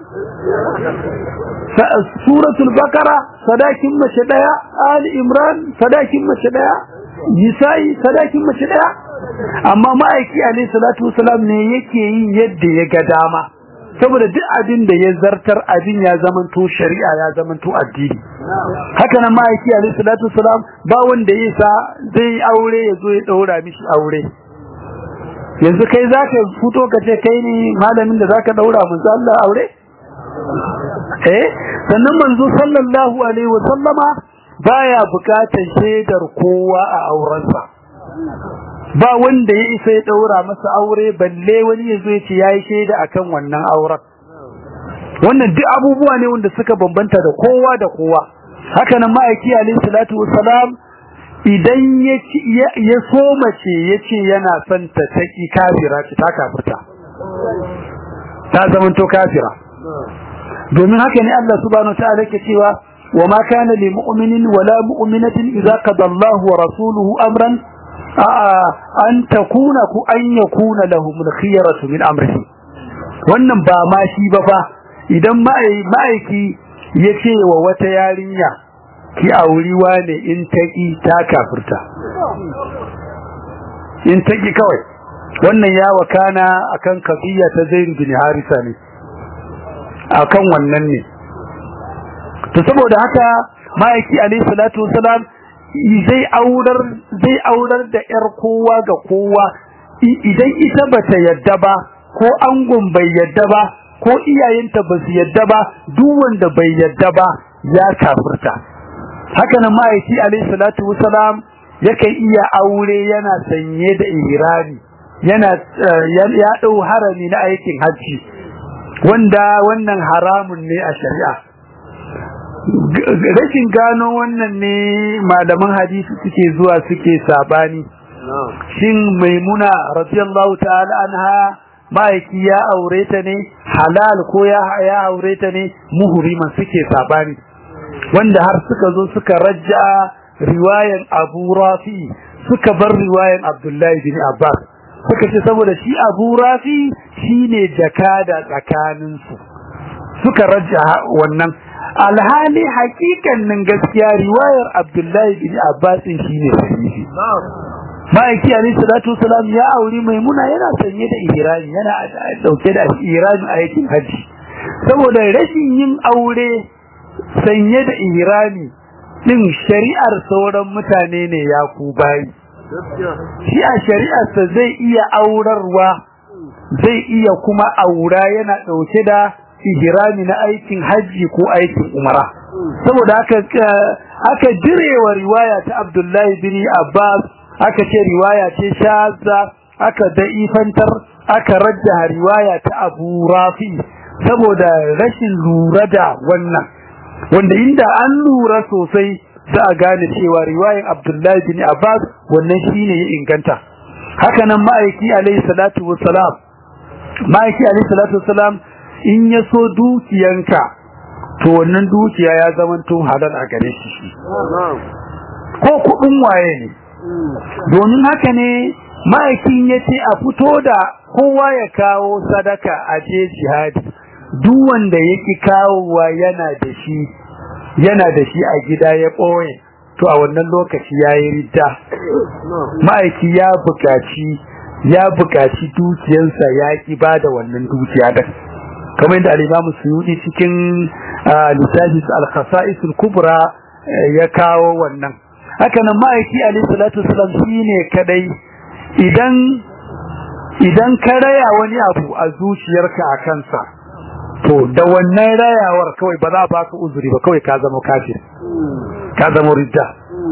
suratul bakara sadakin mace ɗaya ali imran sadakin mace ɗaya nisa'i sadakin mace ɗaya amma ma'aiki alayhi salatu wasalam ne yake yin yadda ya ga dama saboda duk abin da ya zartar abin ya zamanto shari'a ya zamanto addini haka nan ma'aiki alayhi salatu wasalam ba wanda ya sa zai aure ya zo ya daura mishi aure yanzu kai zaka fito ka ce kai ne malamin da zaka daura manzo Allah aure eh sannan manzo sallallahu alaihi wasallama baya bukatar shaidar kowa a aurensa ba wanda ya isa ya daura masa aure balle wani yazo ya ce yayi shaida akan wannan auren wannan duk abubuwa ne wanda suka bambanta da kowa da kowa haka nan ma'aiki alayhi salatu wassalam idan ya ya so mace yace yana son ta taki kafira ta kafirta ta zaman to kafira domin haka ne Allah subhanahu wataala yake cewa wa ma kana lil mu'minin wala mu'minatin idza qada Allahu wa rasuluhu amran an takuna ku an yakuna lahum al-khiyaratu min amrihi wannan ba ma shi ba fa idan ma'aiki ya ce wa wata yarinya ki auriwa ne in taƙi ta kafirta in taƙi kawai wannan ya wakana akan kafiya ta zaid bin harisa ne akan wannan ne to saboda haka ma'aiki alayhi salatu wasalam zai aurar zai aurar da yar kowa ga kowa idan ita bata yadda ba ko angon bai yadda ba ko iyayenta ba su yadda ba duk wanda bai yadda ba ya kafirta haka nan ma'aiki alayhi salatu wasalam yakan iya aure yana sanye da ihrami yana ya dau harami na aikin hajji wanda wannan haramun ne a shari'a rashin gano wannan ne malaman hadisi suke zuwa suke sabani shin maimuna radiyallahu ta'ala anha ma'aiki ya aure ta ne halal ko ya ya aure ta ne muhriman suke sabani wanda har suka zo suka rajja riwayan Abu Rafi suka bar riwayan Abdullahi bin Abbas suka ce saboda shi Abu Rafi shine jakada tsakanin su suka rajja wannan alhali hakikannin gaskiya riwayar Abdullahi bin Abbas shine sahihi ma'aiki alayhi salatu wasalam ya auri maimuna yana sanye da ihrami yana dauke da ihrami a yakin haji saboda rashin yin aure sanye da ihrami din shari'ar sauran mutane ne ya ku bayi shi a shari'arsa zai iya aurarwa zai iya kuma aura yana dauke da ihrami na aikin haji ko aikin umara saboda haka aka jirewa riwaya ta Abdullahi bin Abbas aka ce riwaya ce shazza aka da'ifantar aka rajjaha riwaya ta Abu Rafi saboda rashin lura da wannan wanda inda an lura sosai za a gane cewa riwayar Abdullahi bin Abbas wannan shine ya inganta haka nan ma'aiki alayhi salatu wassalam ma'aiki alayhi salatu wassalam in ya so dukiyanka to wannan dukiya ya zama tun halal a gare shi ko kudin waye ne domin haka ne ma'aikin ya ce a fito da kowa ya kawo sadaka a je jihadi duk wanda yake kawowa yana da shi yana da shi a gida ya ɓoye to a wannan lokaci ya yi ridda ma'aiki ya buƙaci ya buƙaci dukiyarsa ya ki ba da wannan dukiya da kamar yadda al'imamu suyudi cikin lissafi al-khasa'isul kubra ya kawo wannan haka nan ma'aiki alayhi salatu wasallam shine kadai idan idan ka raya wani abu a zuciyarka a kansa to da wannan rayawar kawai ba za ba ka uzuri ba kawai ka zama kafir ka zama ridda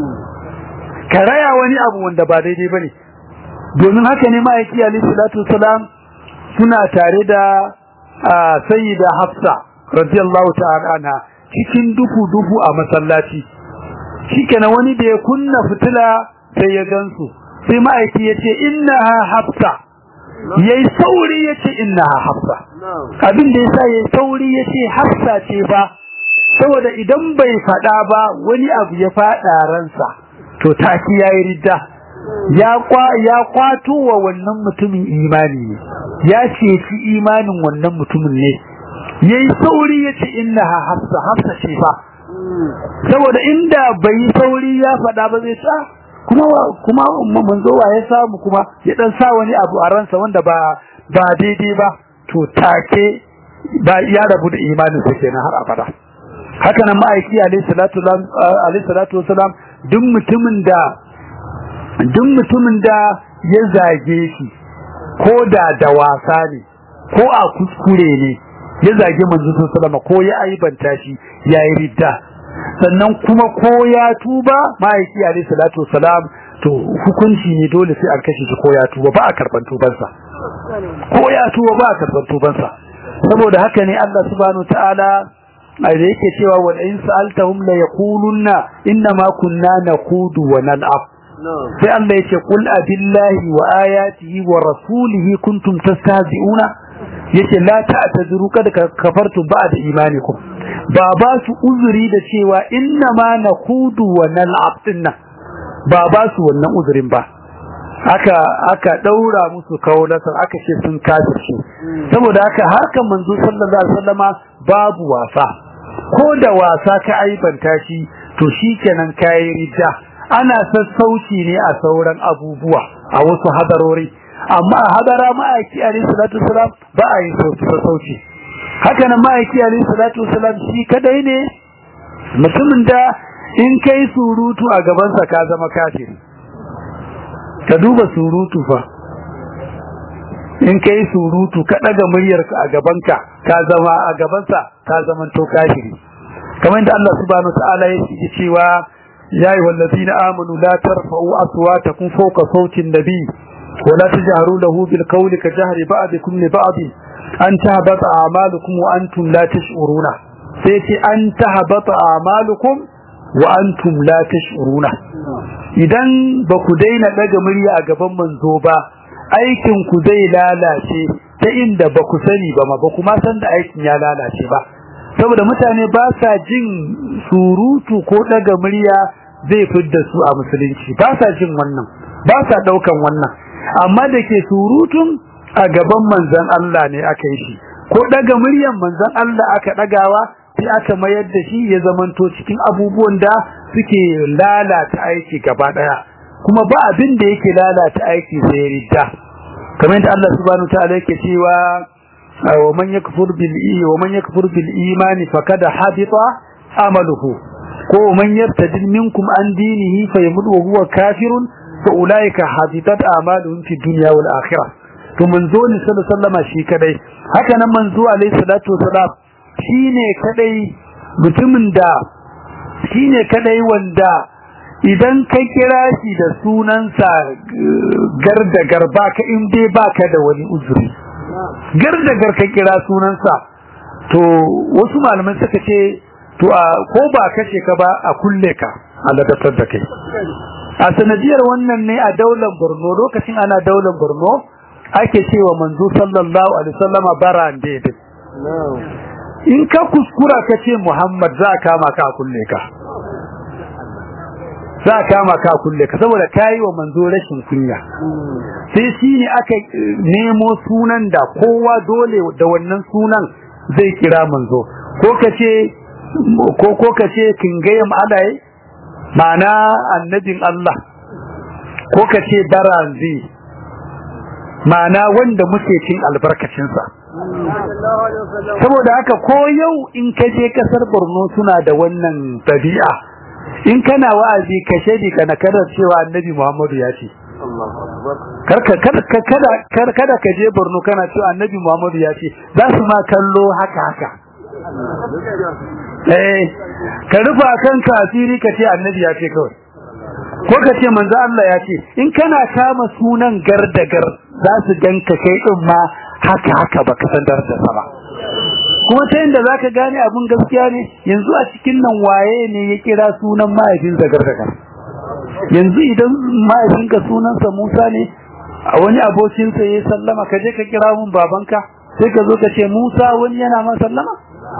ka raya wani abu wanda ba daidai bane domin haka ne ma'aiki alayhi salatu wasallam suna tare da sayyida hafsa radiyallahu ta'ala anha cikin dufu dufu a masallaci shikenan wani da ya kunna fitila sai ya gansu sai ma'aiki ya ce innaha hafsa yayi sauri ya ce innaha hafsa abin da yasa yayi sauri ya ce hafsa ce ba saboda idan bai fada ba wani abu ya fada ransa to taki yayi ridda ya kwa ya kwato wa wannan mutumin imani ne ya ceci imanin wannan mutumin ne yayi sauri ya ce innaha hafsa hafsa ce ba saboda inda bai sauri ya faɗa ba zai sa kuma kuma manzo wa ya samu kuma ya dan sa wani abu a ransa wanda ba ba daidai ba to take ba ya rabu da imanin sa kenan har abada haka nan ma'aiki alayhi salatu alayhi salatu wasalam duk mutumin da duk mutumin da ya zage shi ko da da wasa ne ko a kuskure ne ya zage manzo sallallahu alaihi ko ya aibanta shi yayi ridda sannan kuma ko ya tuba ma'aiki alayhi salatu wasalam to hukunci ne dole sai an kashe shi ko ya tuba ba a karban tubansa ko ya tuba ba a karban tubansa saboda haka ne Allah subhanahu ta'ala da yake cewa wa in sa'altahum la yaqulunna inna ma kunna naqudu wa nal'ab sai Allah yake qul abillahi wa ayatihi wa rasulihi kuntum tastahzi'una yace la ta'tadiru kad kafartum ba'da imanikum ba ba su uzuri da cewa inna ma naqudu wa nal'ab dinna ba ba su wannan uzurin ba aka aka daura musu kaulatar aka ce sun kafirce saboda haka harkan manzo sallallahu alaihi wasallama babu wasa ko da wasa ka aibanta shi to shikenan kai ridda ana sassauci ne a sauran abubuwa a wasu hadarori amma a hadara ma'aiki alaihi salatu wasalam ba a yi sassauci haka nan ma'aiki alaihi salatu wasalam shi kadai ne mutumin da in kai surutu a gabansa ka zama kafiri ka duba surutu fa in kai surutu ka daga muryarka a gabanka ka zama a gabansa ka zama to kafiri kamar da Allah subhanahu ta'ala ya ce cewa ya ayyuhal ladina amanu la tarfa'u aswatakum fawqa sawti an-nabi wa la tajharu lahu bil qawli ka jahri ba'dikum li ba'd an tahbata a'malukum wa antum la tash'uruna sai ce an tahbata a'malukum wa antum la tash'uruna idan ba ku daina daga murya a gaban manzo ba aikin ku zai lalace ta inda ba ku sani ba ma ba kuma san da aikin ya lalace ba saboda mutane ba sa jin surutu ko daga murya zai fidda su a musulunci ba sa jin wannan ba sa daukan wannan amma da ke surutun a gaban manzon Allah ne aka yi shi ko daga muryan manzon Allah aka dagawa sai aka mayar da shi ya zamanto cikin abubuwan da suke lalata aiki gaba daya kuma ba abin da yake lalata aiki sai ridda kamar yadda Allah subhanahu wa ta'ala yake cewa wa man yakfur bil wa man yakfur bil imani faqad habita amaluhu ko man yartadid minkum an dinihi fayamut wa huwa kafirun fa ulaika habitat amaluhum fi dunya wal akhirah to manzo ne sallallahu alaihi wasallam shi kadai haka nan manzo alaihi salatu wasalam shine kadai mutumin da shine kadai wanda idan ka kira shi da sunansa gardagar baka in dai baka da wani uzuri gardagar ka kira sunansa to wasu malaman suka ce to a ko ba kashe ka ba a kulle ka a ladatar da kai a sanadiyar wannan ne a daular Borno lokacin ana daular Borno ake cewa manzo sallallahu alaihi wasallama barande din in ka kuskura ka ce Muhammad za ka kama ka kulle ka za ka kama ka kulle ka saboda kai wa manzo rashin kunya sai shine aka nemo sunan da kowa dole da wannan sunan zai kira manzo ko kace ko ko kace kingayam alai ma'ana annabin Allah ko kace baranzi ma'ana wanda muke cin albarkacinsa saboda haka ko yau in ka je kasar Borno suna da wannan tabi'a in kana wa'azi ka shedi kana kada cewa annabi Muhammadu ya ce karka kada kada kada ka je Borno kana cewa annabi Muhammadu ya ce za su ma kallo haka haka eh ka rufa kanka asiri ka ce annabi ya ce kawai ko ka ce manzo Allah ya ce in kana kama sunan gardagar za su ganka kai din ma haka haka baka san darajar sa ba kuma ta yadda zaka gane abun gaskiya ne yanzu a cikin nan waye ne ya kira sunan mahaifin gardagar yanzu idan mahaifinka sunansa Musa ne a wani abokinsa ya sallama ka je ka kira mun babanka sai ka zo ka ce Musa wani yana ma sallama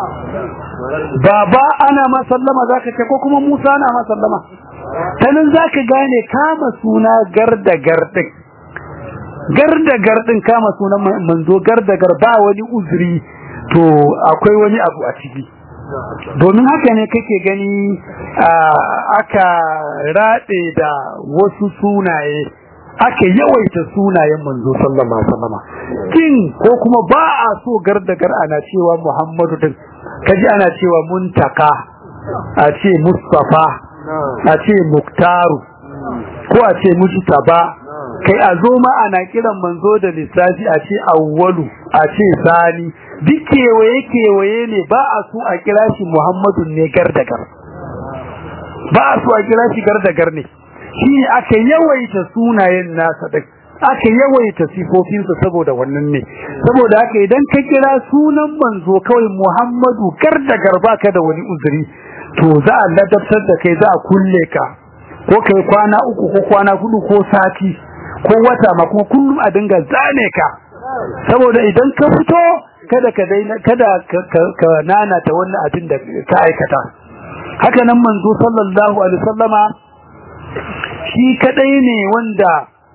baba ana ma sallama zaka ce ko kuma Musa ana ma sallama tanan zaka gane kama suna garda gardin garda gardin kama sunan manzo garda gar ba wani uzuri to akwai wani abu a ciki domin haka ne kake gani aka rade da wasu sunaye aka yawaita sunayen manzo sallallahu alaihi wasallam kin ko kuma ba a so gardagar ana cewa Muhammadu din kaji ana cewa muntaka a ce Mustafa a ce Muktaru ko a ce Mujtaba kai a zo ma ana kiran manzo da lissafi a ce awwalu a ce sani duk kewaye kewaye ne ba a so a kira shi Muhammadu ne gardagar ba a so a kira shi gardagar ne shi aka yawaita sunayen nasa da aka yawaita sifofinsa saboda wannan ne saboda haka idan ka kira sunan manzo kawai Muhammadu gardagar baka da wani uzuri to za a ladabtar da kai za a kulle ka ko kai kwana uku ko kwana hudu ko sati ko wata ma kuma kullum a dinga zane ka saboda idan ka fito kada ka daina kada ka nana ta wannan abin da ka aikata haka nan manzo sallallahu alaihi wasallama shi kadai ne wanda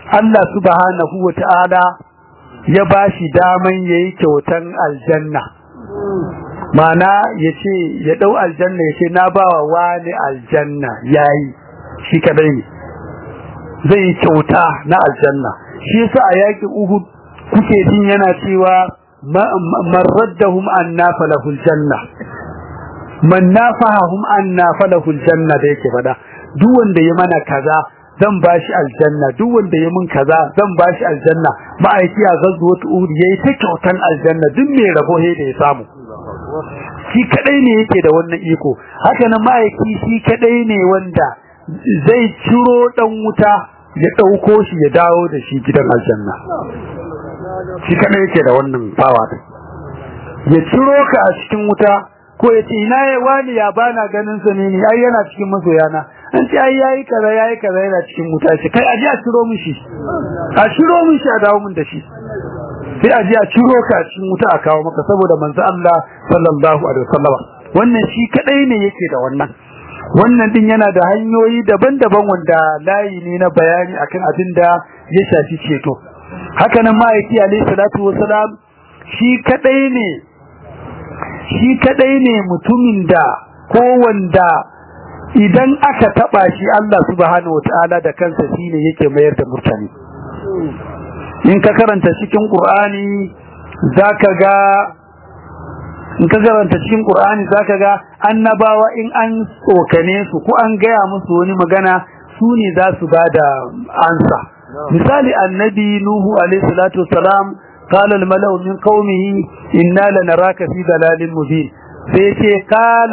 Allah subhanahu wa ta'ala ya bashi daman yayi kyautan aljanna mana yace ya dau aljanna yace na bawa wani aljanna yayi shi kadai ne zai kyauta na aljanna shi yasa a yakin Uhud kuke jin yana cewa man raddahum anna falahul janna man nafahum anna falahul janna da yake fada duk wanda ya mana kaza zan bashi aljanna duk wanda ya mun kaza zan bashi aljanna ma'aiki a zazzuwat uhud yayi ta kyautan aljanna duk mai rabo he da ya samu shi kadai ne yake da wannan iko haka nan ma'aiki shi kadai ne wanda zai ciro dan wuta ya dauko shi ya dawo da shi gidan aljanna shi kadai yake da wannan fawa ya ciro ka a cikin wuta ko ya ce ina ya wani ya bana ganin sa ne ni ai yana cikin masoyana an ce ai yayi kaza yayi kaza yana cikin wuta shi kai aje a ciro min shi a ciro min shi a dawo min da shi sai aje a ciro ka a cikin wuta a kawo maka saboda manzo Allah sallallahu alaihi wasallam wannan shi kadai ne yake da wannan wannan din yana da hanyoyi daban-daban wanda layi ne na bayani akan abin da ya shafi ceto haka nan ma'aiki alaihi salatu wasalam shi kadai ne shi kadai ne mutumin da ko wanda idan aka taba shi Allah subhanahu wataala da kansa shine yake mayar da murtani in ka karanta cikin Qur'ani zaka ga in ka karanta cikin Qur'ani zaka ga annabawa in an tsokane su ko an gaya musu wani magana su ne za su bada ansa misali annabi nuhu alaihi salatu wassalam قال الملأ من قومه إنا لنراك في ضلال مبين سيتي قال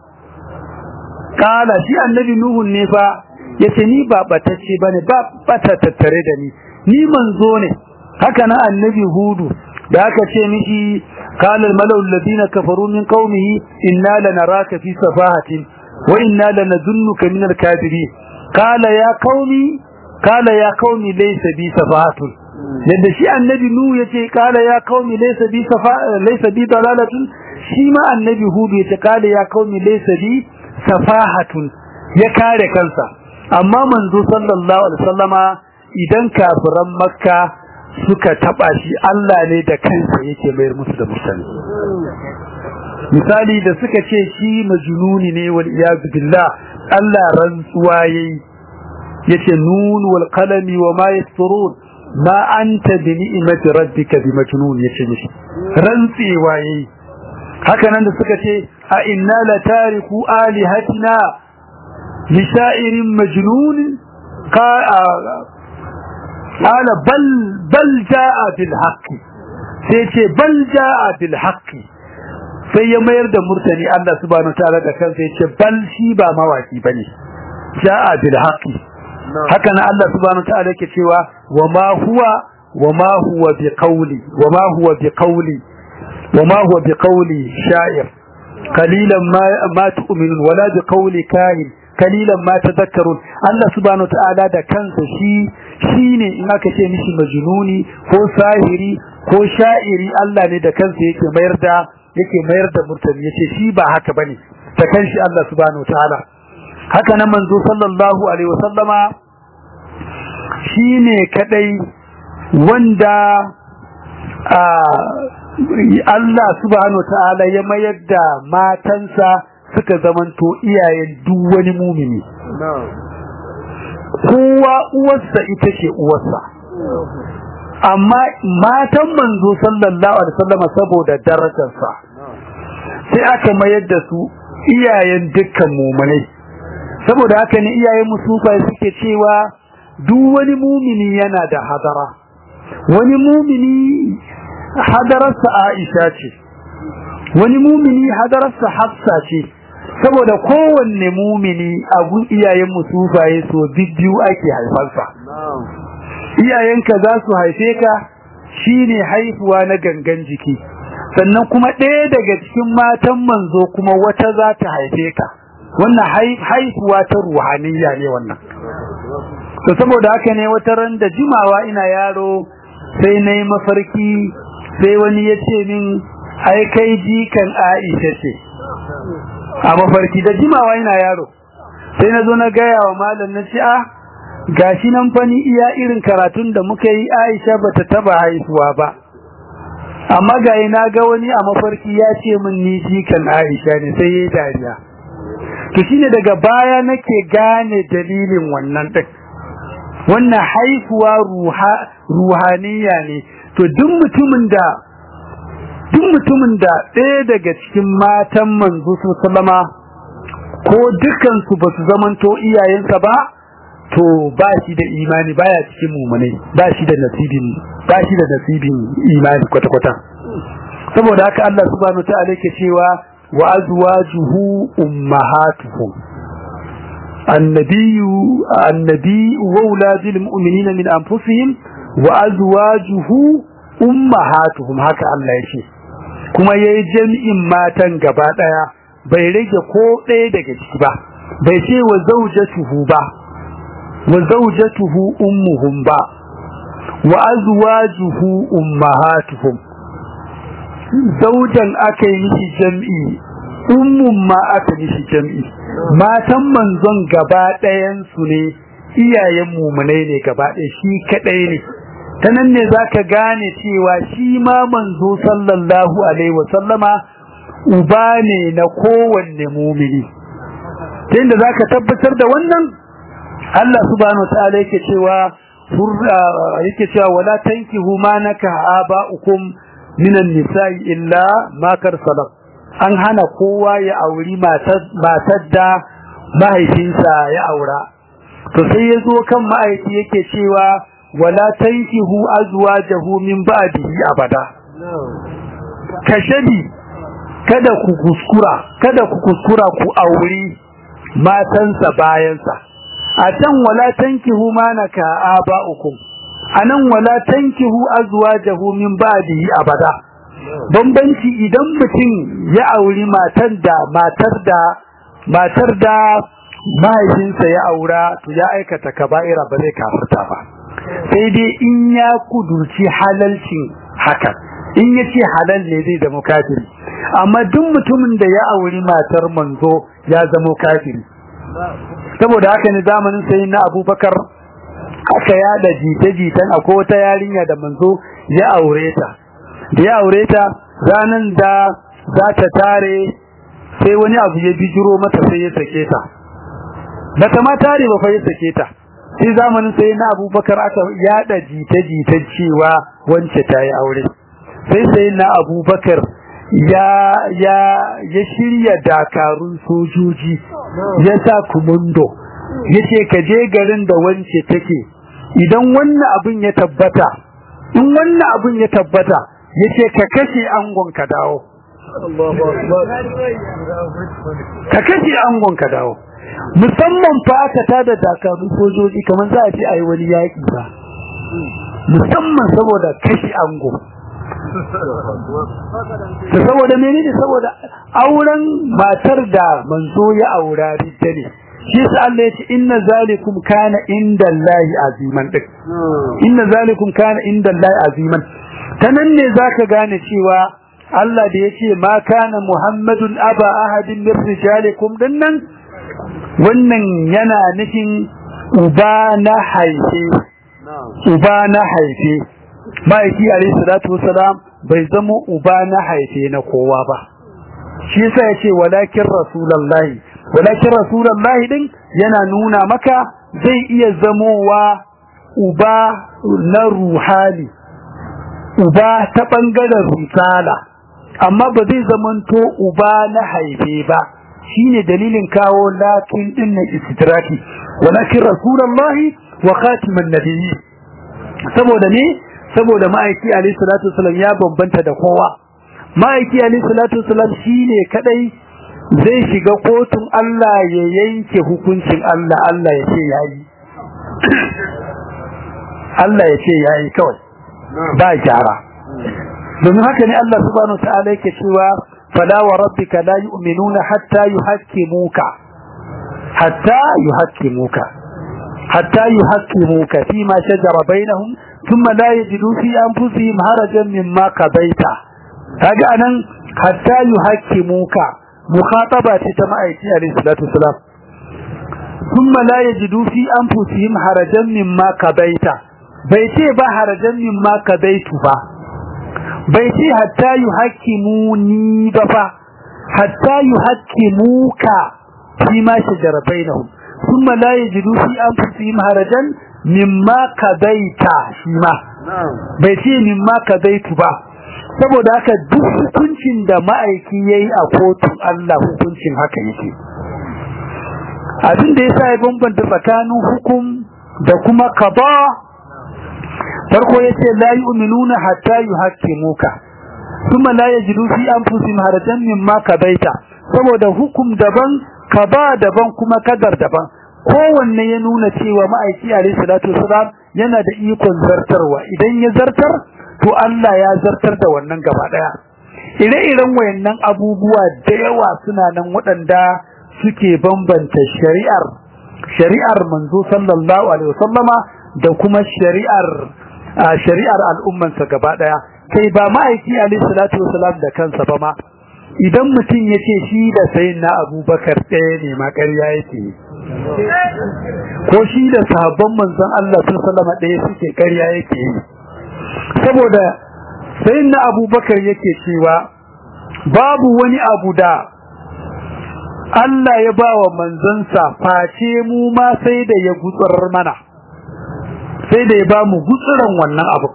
قال شي النبي نوح ne fa yace ni ba batacce bane ba bata tattare da ni ni manzo ne haka na annabi hudu da aka ce mishi قال الملأ الذين كفروا من قومه إنا لنراك في سفاهة وإنا لنظنك من الكاذبين قال يا قومي قال يا قومي ليس بي سفاهة yadda shi annabi nu yace kala ya qaumi laysa bi safa laysa bi dalalatun shi ma annabi hudu yace kala ya qaumi laysa bi safahatun ya kare kansa amma manzo sallallahu alaihi wasallama idan kafiran makka suka taba shi Allah ne da kansa yake mayar musu da musali misali da suka ce shi majnuni ne wal iyad billah Allah rantsuwa yayi yace nun wal qalami wa ma yasturun ma anta bi ni'mati rabbika bi majnun yace mishi rantsewa yayi haka nan da suka ce a inna la tariku alihatina li sha'irin majnun qala bal bal jaa bil haqqi sai ce bal jaa bil haqqi sai ya mayar da murtani Allah subhanahu ta'ala da kansa yace bal shi ba mawaki bane jaa bil haqqi haka nan Allah subhanahu ta'ala yake cewa wama huwa wama huwa biqawli wama huwa biqawli wama huwa biqawli sha'ir qalilan ma ma tu'minun wala biqawli kahin qalilan ma tadhakkarun Allah subhanahu ta'ala da kansa shi shine in aka ce mishi majnuni ko sahiri ko sha'iri Allah ne da kansa yake mayar da yake mayar da murtani yace shi ba haka bane ta kanshi Allah subhanahu ta'ala haka nan manzo sallallahu alaihi wasallama shine kadai wanda Allah subhanahu ta'ala ya mayar da matansa suka zamanto iyayen duk wani mumini kowa uwarsa ita ce uwarsa amma matan manzo sallallahu alaihi wasallama saboda darajarsa sai aka mayar da su iyayen dukkan mumunai saboda haka ne iyayen musufa suke cewa duk wani mumini yana da hadara wani mumini hadararsa Aisha ce wani mumini hadararsa Hafsa ce saboda kowanne mumini a gun iyayen musufaye so biyu ake haifarsa iyayenka za su haife ka shine haifuwa na gangan jiki sannan kuma ɗaya daga cikin matan manzo kuma wata za ta haife ka wannan haifuwa ta ruhaniya ne wannan to saboda haka ne wata ran da jimawa ina yaro sai na yi mafarki sai wani ya ce min ai kai jikan Aisha ce a mafarki da jimawa ina yaro sai na zo na gaya wa malam na ce ah gashi nan fani iya irin karatun da muka yi Aisha bata taba haihuwa ba amma ga na ga wani a mafarki ya ce min ni jikan Aisha ne sai yayi dariya to shine daga baya nake gane dalilin wannan din wannan haifuwa ruha ruhaniya ne to duk mutumin da duk mutumin da ɗaya daga cikin matan manzo sallama ko dukkan su basu zamanto iyayensa ba to ba shi da imani baya cikin mumunai ba shi da nasibin ba shi da nasibin imani kwata kwata saboda haka Allah subhanahu ta'ala yake cewa wa azwajuhu ummahatuhum النبي النبي وأولاد المؤمنين من أنفسهم وأزواجه أمهاتهم هكا الله يشي كما يجمع ماتن gaba daya bai rage ko ɗaya daga ciki ba bai ce wa zaujatuhu ba wa zaujatuhu ummuhum ba wa azwajuhu ummahatuhum zaujan aka yi mishi jam'i ummun ma aka mishi jam'i matan manzon gaba ɗayan su ne iyayen mumunai ne gaba ɗaya shi kaɗai ne ta nan ne za ka gane cewa shi ma manzo sallallahu alaihi wasallama uba ne na kowanne mumini ta inda za ka tabbatar da wannan Allah subhanahu wa ta'ala yake cewa yake cewa wala tankihu ma naka aba'ukum minan nisa'i illa ma kar salaf an hana kowa ya auri matar da mahaifinsa ya aura to sai ya zo kan ma'aiki yake cewa wala tankihu azwajahu min ba'dihi abada kashabi kada ku kuskura kada ku kuskura ku auri matansa bayansa a can wala tankihu ma naka aba'ukum anan wala tankihu azwajahu min ba'dihi abada bambanci idan mutum ya auri matar da matar da matar da mahaifinsa ya aura to ya aikata kaba'ira ba zai kafirta ba sai dai in ya kudurci halalcin hakan in ya ce halal ne zai zama kafiri amma duk mutumin da ya auri matar manzo ya zama kafiri saboda haka ne zamanin sai na abubakar aka yada jita-jitan akwai wata yarinya da manzo ya aure ta da ya aure ta ranan da za ta tare sai wani abu ya bijiro mata sai ya sake ta bata ma tare ba fa ya sake ta sai zamanin sai na abubakar aka yada jita-jitan cewa wance ta yi aure sai sai na abubakar ya ya ya shirya dakarun sojoji ya sa kumundo ya ce ka je garin da wance take idan wannan abin ya tabbata in wannan abin ya tabbata ya ce ka kashe angon ka dawo ka kashe angon ka dawo musamman fa aka tada dakarun sojoji kamar za a ce a yi wani yaƙi ba musamman saboda kashe ango ta saboda menene saboda auren matar da manzo ya aura ridda ne shi sa Allah ya ce inna zalikum kana inda Allahi aziman din inna zalikum kana inda Allahi aziman tanan ne zaka gane cewa Allah da yace ma kana Muhammadun aba ahadin min rijalikum dinnan wannan yana nufin uba na haife uba na haife ma'aiki alayhi salatu wasalam bai zama uba na haife na kowa ba shi yasa yace walakin rasulullahi walakin rasulullahi din yana nuna maka zai iya zamowa uba na ruhani uba ta bangaren risala amma ba zai zamanto uba na haife ba shine dalilin kawo lakin din na istidraki walakin rasulullahi wa khatiman nabiyyi saboda ne saboda ma'aiki alayhi salatu wasallam ya bambanta da kowa ma'aiki alayhi salatu wasallam shine kadai zai shiga kotun Allah ya yanke hukuncin Allah Allah ya ce yayi Allah ya ce yayi kawai ba gyara domin haka ne Allah subhanahu wa ta'ala yake cewa fala wa rabbika la yu'minuna hatta yuhaqqimuka hatta yuhaqqimuka hatta yuhaqqimuka fima shajara bainahum thumma la yajidu fi anfusihim harajan mimma qadaita kaga anan hatta yuhaqqimuka mukhataba ce ta ma'aiki alayhi salatu wasalam thumma la yajidu fi anfusihim harajan mimma kabaita bai ce ba harajan mimma kabaitu ba bai ce hatta yuhakkimuni ba fa hatta yuhakkimuka fi ma shajara bainahum thumma la yajidu fi anfusihim harajan mimma kabaita shi ma bai ce mimma kabaitu ba saboda haka duk hukuncin da ma'aiki yayi a kotun Allah hukuncin haka yake abin da yasa ya bambanta tsakanin hukum da kuma qada farko yace la yu'minuna hatta yuhaqqimuka kuma la yajidu fi anfusihim harajan mimma kabaita saboda hukum daban qada daban kuma kadar daban kowanne ya nuna cewa ma'aiki alayhi salatu wasalam yana da ikon zartarwa idan ya zartar to Allah ya zartar da wannan gaba daya ire-iren wayannan abubuwa da yawa suna nan waɗanda suke bambanta shari'ar shari'ar manzo sallallahu alaihi wasallama da kuma shari'ar shari'ar al'umman sa gaba daya kai ba ma'aiki alaihi salatu wasalam da kansa ba ma idan mutum yace shi da sayyidina Abubakar ɗaya ne ma ƙarya yake ko shi da sahabban manzon Allah sallallahu alaihi wasallama ɗaya suke ƙarya yake saboda sayyidina Abubakar yake cewa babu wani abu da Allah ya ba wa manzansa face mu ma sai da ya gutsurar mana sai da ya ba mu gutsuran wannan abu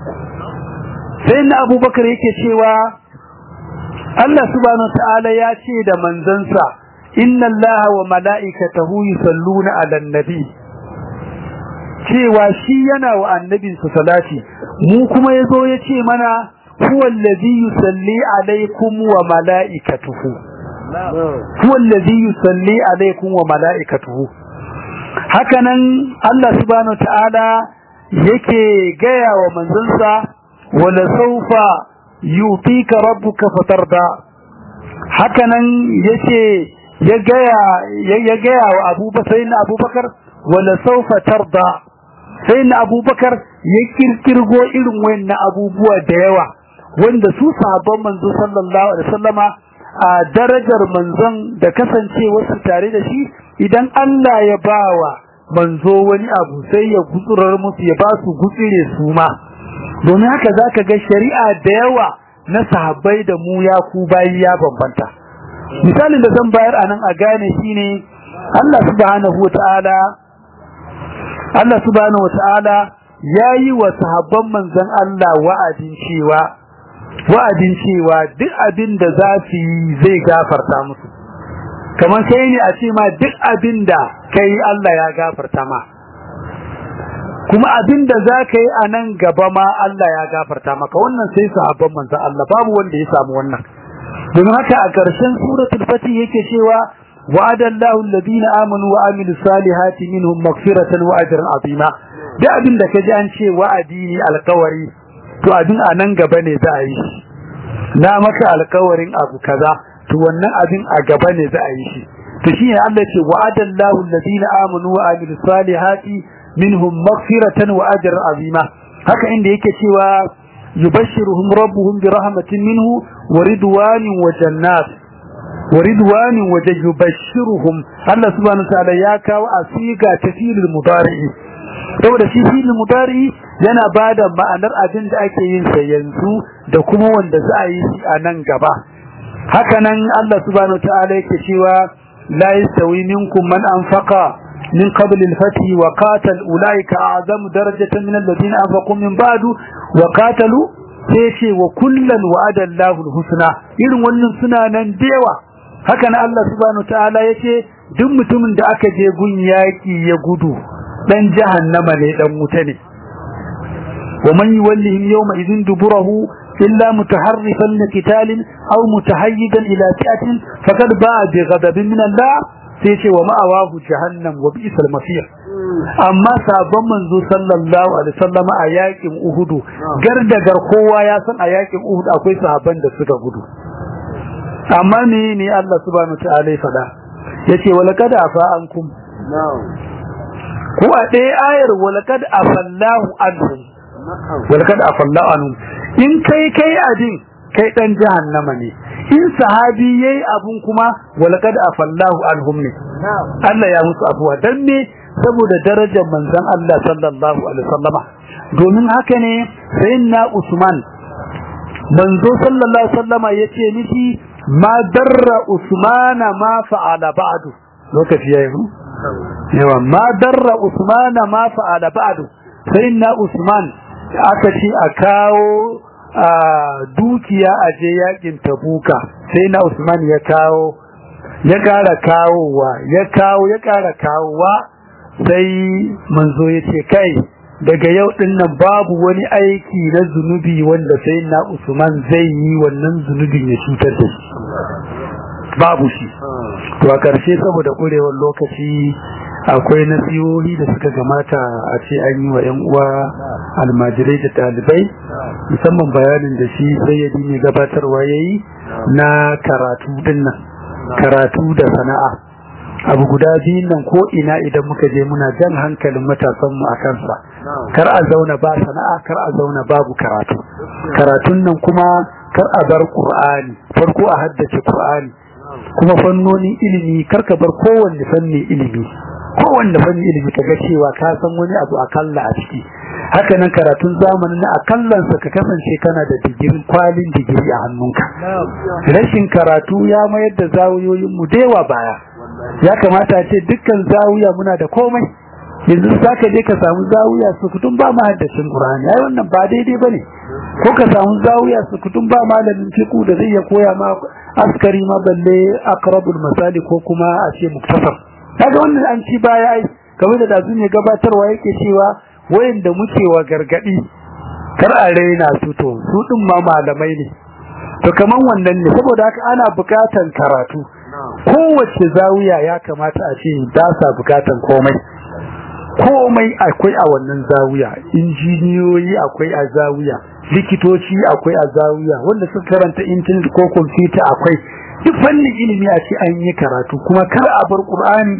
sai na abubakar yake cewa Allah subhanahu ta'ala ya ce da manzansa inna Allah wa mala'ikatahu yusalluna 'alan nabi cewa shi yana wa annabinsa salati mu kuma yazo ya ce mana huwa allazi yusalli 'alaykum wa mala'ikatuhu huwa allazi yusalli alaykum wa malaikatuhu hakanan Allah subhanahu ta'ala yake gaya wa manzansa wala sawfa yutika rabbuka fatarda hakanan yace ya gaya ya gaya wa Abubakar sayyidina Abubakar wala sawfa tarda sayyidina Abubakar ya kirkirgo irin wayannan abubuwa da yawa wanda su sahabban manzo sallallahu alaihi wasallama a darajar manzon da kasancewarsu tare da shi idan Allah ya bawa manzo wani abu sai ya gutsurar musu ya ba su gutsire su ma domin haka zaka ga shari'a da yawa na sahabbai da mu ya ku bayi ya bambanta misalin da zan bayar anan a gane shine Allah subhanahu wataala Allah subhanahu wataala yayi wa sahabban manzon Allah wa'adin cewa wa'adin cewa duk abin da za su yi zai gafarta musu kamar sai ne a ce ma duk abin da kai Allah ya gafarta ma kuma abin da za ka yi a nan gaba ma Allah ya gafarta maka wannan sai sahabban manzon Allah babu wanda ya samu wannan don haka a ƙarshen suratul fatih yake cewa wa'adallahu alladhina amanu wa amilus salihati minhum maghfiratan wa ajran azima duk abin da kaji an ce wa'adi ne alƙawari to abin a nan gaba ne za a yi shi na maka alkawarin abu kaza to wannan abin a gaba ne za a yi shi to shi ne Allah ce wa'adallahu alladhina amanu wa amilus salihati minhum maghfiratan wa ajran azima haka inda yake cewa yubashshiruhum rabbuhum bi rahmatin minhu wa ridwanin wa jannat wa ridwanin wa yubashshiruhum Allah subhanahu wa ta'ala ya kawo asiga tafilul mudari saboda shi filin mudari yana bada ma'anar abin da ake yin sa yanzu da kuma wanda za a yi shi a nan gaba haka nan Allah subhanahu ta'ala yake cewa la yastawi minkum man anfaqa min qabl al-fath wa qatal ulaika a'zamu darajatan min alladhina anfaqu min ba'du wa qatalu sai ce wa kullan wa'ada Allahu al-husna irin wannan suna nan dewa haka nan Allah subhanahu ta'ala yace duk mutumin da aka je gun yaki ya gudu dan jahannama ne dan wuta ne wa man yuwallihim yawma idhin duburahu illa mutaharrifan liqitalin aw mutahayyidan ila fi'atin faqad ba'a bi ghadabin min Allah sai ce wa ma'awahu jahannam wa bi'sal masir amma sabon manzo sallallahu alaihi wasallam a yakin Uhud gardagar kowa ya san a yakin Uhud akwai sahabban da suka gudu amma ne ne Allah subhanahu wa ta'ala ya fada yace walaqad afa ankum ko a ɗaya ayar walakad afallahu anhum walakad afallahu anhum in kai kai adin kai dan jahannama ne in sahabi yayi abun kuma walaqad afallahu anhum ne Allah ya musu afuwa dan me saboda darajar manzon Allah sallallahu alaihi wasallama domin haka ne sayyidina Usman manzo sallallahu alaihi wasallama yace miki ma darra Usmana ma fa'ala ba'du lokaci yayi ku yawa ma darra Usmana ma fa'ala ba'du sayyidina Usman aka ce a kawo a dukiya a je yakin tabuka sai na Usman ya kawo ya kara kawowa ya kawo ya kara kawowa sai manzo ya ce kai daga yau din nan babu wani aiki na zunubi wanda sai na Usman zai yi wannan zunubin ya cutar da shi babu shi to a karshe saboda kurewar lokaci akwai nasihohi da suka gamata a ce an yi wa 'yan uwa almajirai da ɗalibai musamman bayanin da shi sayyadi mai gabatarwa ya yi na karatu dinnan karatu da sana'a abu guda biyun nan ko ina idan muka je muna jan hankalin matasanmu a kansa kar a zauna ba sana'a kar a zauna babu karatu karatun nan kuma kar a bar qur'ani farko a haddace qur'ani kuma fannonin ilimi kar ka bar kowanne fanni ilimi kowanne fanni ilimi kaga cewa ka san wani abu akalla a ciki haka nan karatun zamanin na akallansa ka kasance kana da digirin kwalin digiri a hannunka rashin karatu ya mayar da zawuyoyin mu dewa baya ya kamata ce dukkan zawiya muna da komai yanzu saka je ka samu zawiya su kutun ba mahaddacin qur'ani ai wannan ba daidai bane ko ka samu zawiya su kutun ba malamin fiqh da zai ya koya ma askari ma balle aqrabul masali ko kuma a ce muktasar kaga wannan an ci baya ai kamar da dazu ne gabatarwa yake cewa wayanda muke wa gargadi kar a raina su to su din ma malamai ne to kaman wannan ne saboda haka ana bukatan karatu kowace zawiya ya kamata a ce da sa bukatan komai komai akwai a wannan zawiya injiniyoyi akwai a zawiya likitoci akwai a zawiya wanda suka karanta internet ko computer akwai duk fannin ilimi a ce an yi karatu kuma kar a bar qur'ani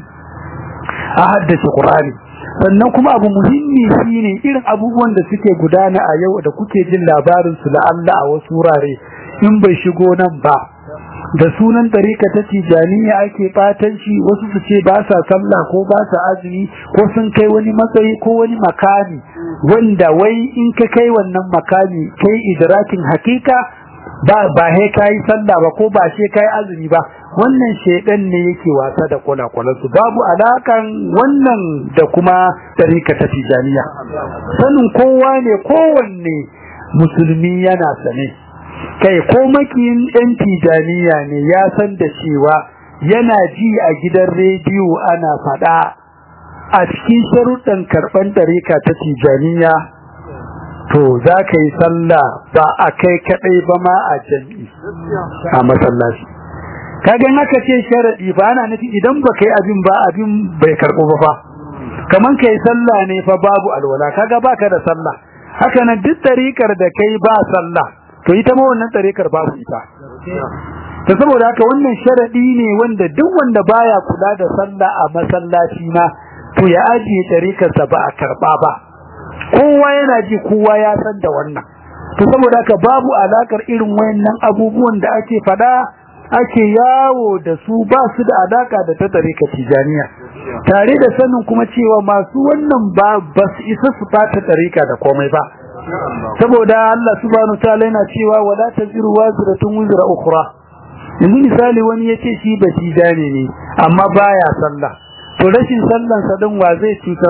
a haddace qur'ani sannan kuma abu muhimmi shine irin abubuwan da suke gudana a yau da kuke jin labarin su la Allah a wasu wurare in bai shigo nan ba da sunan tarika ta tijaniya ake batanci wasu su ce ba sa sallah ko ba sa azumi ko sun kai wani matsayi ko wani makami wanda wai in ka kai wannan makami kai idrakin hakika ba ba he kai sallah ba ko ba she kai azumi ba wannan shedan ne yake wasa da kwalakwalan su babu alakan wannan da kuma tarika ta tijaniya sanin kowa ne kowanne musulmi yana sane kai ko makiyin ɗan tijaniya ne ya san da cewa yana ji a gidan rediyo ana faɗa a cikin sharuɗan karɓar ɗarika ta tijaniya to za ka yi sallah ba a kai kaɗai ba ma a jam'i a masallaci kagan haka ce sharaɗi ba ana nufi idan ba kai abin ba abin bai karɓo ba fa kaman ka yi sallah ne fa babu alwala kaga baka da sallah haka nan duk ɗarikar da kai ba sallah to ita ma wannan tsarikar babu ita to saboda haka wannan sharadi ne wanda duk wanda baya kula da sallah a masallaci ma to ya ajiye tsarikar sa ba a karba ba kowa yana ji kowa ya san da wannan to saboda haka babu alakar irin wayannan abubuwan da ake fada ake yawo da su ba su da alaka da ta tsarikar tijaniya tare da sanin kuma cewa masu wannan ba ba su isa su fata tsarika da komai ba saboda Allah subhanahu ta'ala yana cewa wala taziru waziratun wizra ukhra yanzu misali wani yace shi batijane ne amma baya sallah to rashin sallan sa din wa zai cutar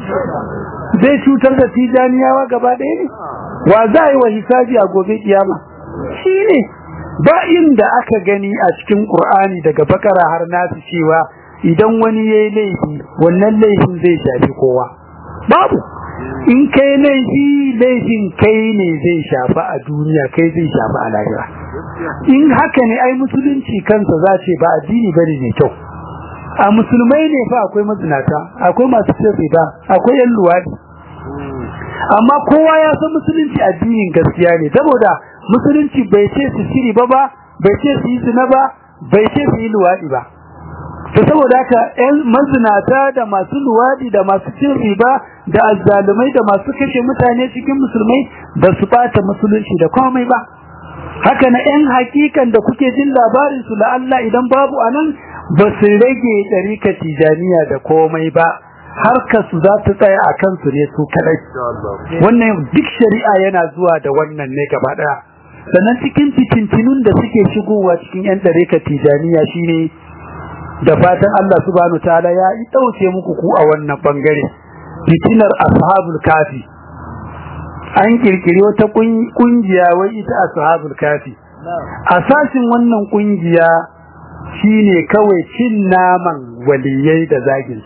zai cutar da tijaniyawa gaba ɗaya ne wa za yi wa hisabi a gobe kiyama shine ba inda aka gani a cikin Qur'ani daga bakara har nasu cewa idan wani yayi laifi wannan laifin zai shafi kowa babu in kai laifi laifin kai ne zai shafa a duniya kai zai shafa a lahira in haka ne ai musulunci kansa za ce ba addini bane mai kyau a musulmai ne fa akwai mazinata akwai masu cin ba akwai yan luwadi amma kowa ya san musulunci addinin gaskiya ne saboda musulunci bai ce su shiri ba ba bai ce su yi zina ba bai ce su yi luwadi ba to saboda haka ƴan mazinata da masu luwadi da masu cin riba da azzalumai da masu kashe mutane cikin musulmai ba su bata musulunci da komai ba haka na ‘yan hakikan da kuke jin labarinsu la Allah idan babu a nan ba su rage ɗarika tijaniya da komai ba harkar su za ta tsaya a kansu ne su kaɗai wannan duk shari'a yana zuwa da wannan ne gaba ɗaya sannan cikin fitintinun da suke shigowa cikin ‘yan ɗarika tijaniya shine da fatan Allah subhanahu ta'ala ya yi ɗauke muku ku a wannan bangare fitinar ashabul kafi an kirkiri wata kungiya wai ita ashabul kafi asasin wannan kungiya shine kawai cin naman waliyai da zagin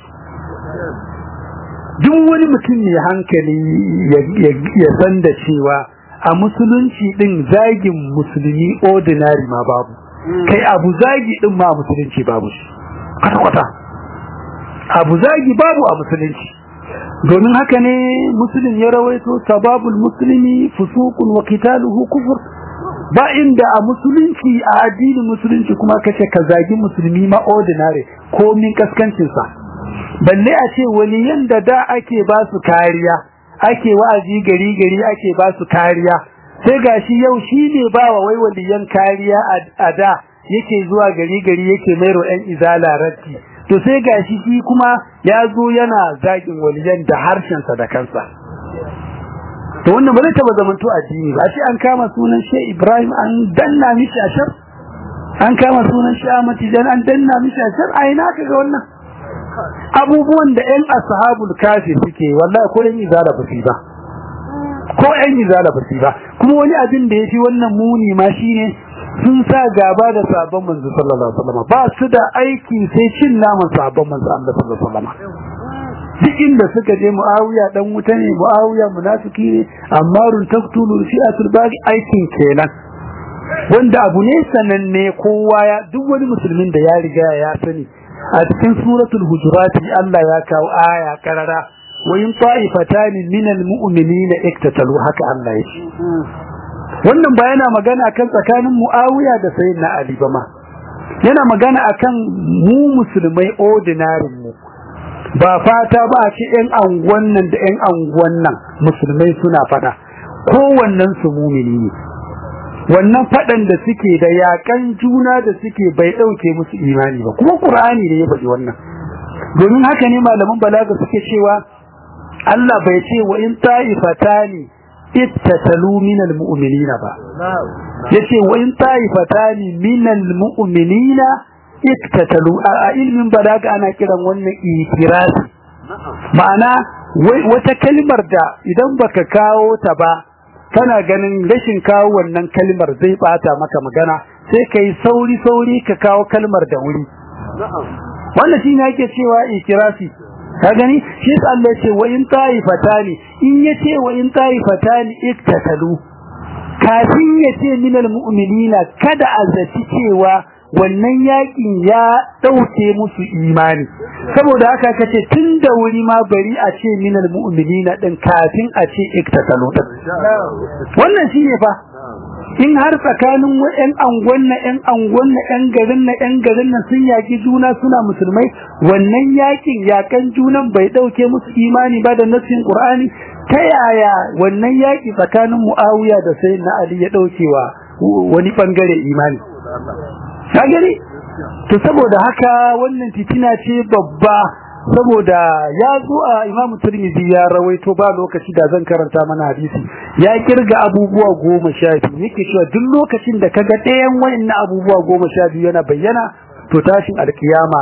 duk wani mutum mai hankali ya san da cewa a musulunci din zagin musulmi ordinary ma babu kai abu zagi din ma musulunci babu shi kwata-kwata abu zagi babu a musulunci domin haka ne musulun ya rawaito sababul musulmi fusukun wa qitaluhu kufur ba inda a musulunci a addinin musulunci kuma kace ka zagi musulmi ma ordinary ko min kaskancin sa balle a ce waliyan da da ake ba su kariya ake wa'azi gari gari ake ba su kariya sai gashi yau shine ba wa wai waliyan kariya a da yake zuwa gari gari yake mairo ɗan izala ratti to sai gashi shi kuma ya zo yana zagin waliyan da harshensa da kansa to wannan ba zai taba zamanto addini ba shi an kama sunan shi Ibrahim an danna mishi ashar an kama sunan shi Ahmad Tijan an danna mishi ashar ai na kaga wannan abubuwan da ƴan ashabul kafi suke wallahi ko ƴan izala ba su ba ko ƴan izala ba su ba kuma wani abin da yafi wannan muni ma shine sun sa gaba da sabon manzo sallallahu alaihi wasallam ba su da aiki sai cin naman sabon manzo Allah sallallahu alaihi wasallam duk inda suka je Muawiya dan wuta ne Muawiya munafiki ne Ammarun taqtulu fi'atul baqi aikin kenan wanda abu ne sananne kowa ya duk wani musulmin da ya riga ya sani a cikin suratul hujurat Allah ya kawo aya karara wa in ta'ifatani minal mu'minina iktatalu haka Allah ya ce wannan ba yana magana kan tsakanin Muawiya da Sayyidina Ali ba ma yana magana akan mu musulmai ordinary mu ba fata ba a ce ƴan anguwan nan da ƴan anguwan nan musulmai suna fada kowannen su mumini ne wannan fadan da suke da yakan juna da suke bai dauke musu imani ba kuma Qur'ani ne ya faɗi wannan domin haka ne malaman balaga suke cewa Allah bai ce wa in ta'ifatani ittatalu minal mu'minina ba yace wa in ta'ifatani minal mu'minina ittatalu a ilmin balaga ana kiran wannan itirasi ma'ana wata kalmar da idan baka kawo ta ba kana ganin rashin kawo wannan kalmar zai bata maka magana sai kai sauri sauri ka kawo kalmar da wuri wannan shine yake cewa itirasi ka gani shi yasa Allah ya ce wa in ta'ifatani in yace wa in ta'ifatani iktatalu kafin yace minal mu'minina kada azaci cewa wannan yakin ya dauke musu imani saboda haka kace tun da wuri ma bari a ce minal mu'minina din kafin a ce iktatalu din wannan shine fa in har tsakanin ƴan angon na ƴan angon na ƴan garin na ƴan garin na sun yaki juna suna musulmai wannan yakin yakan junan bai dauke musu imani ba da nasin qur'ani ta yaya wannan yaki tsakanin muawiya da sayyidina ali ya daukewa wani bangare imani ka gani to saboda haka wannan fitina ce babba saboda ya zo a Imam Tirmidhi ya rawaito ba lokaci da zan karanta mana hadisi ya kirga abubuwa goma sha biyu yake cewa duk lokacin da kaga ɗayan wayannan abubuwa goma sha biyu yana bayyana to tashin alkiyama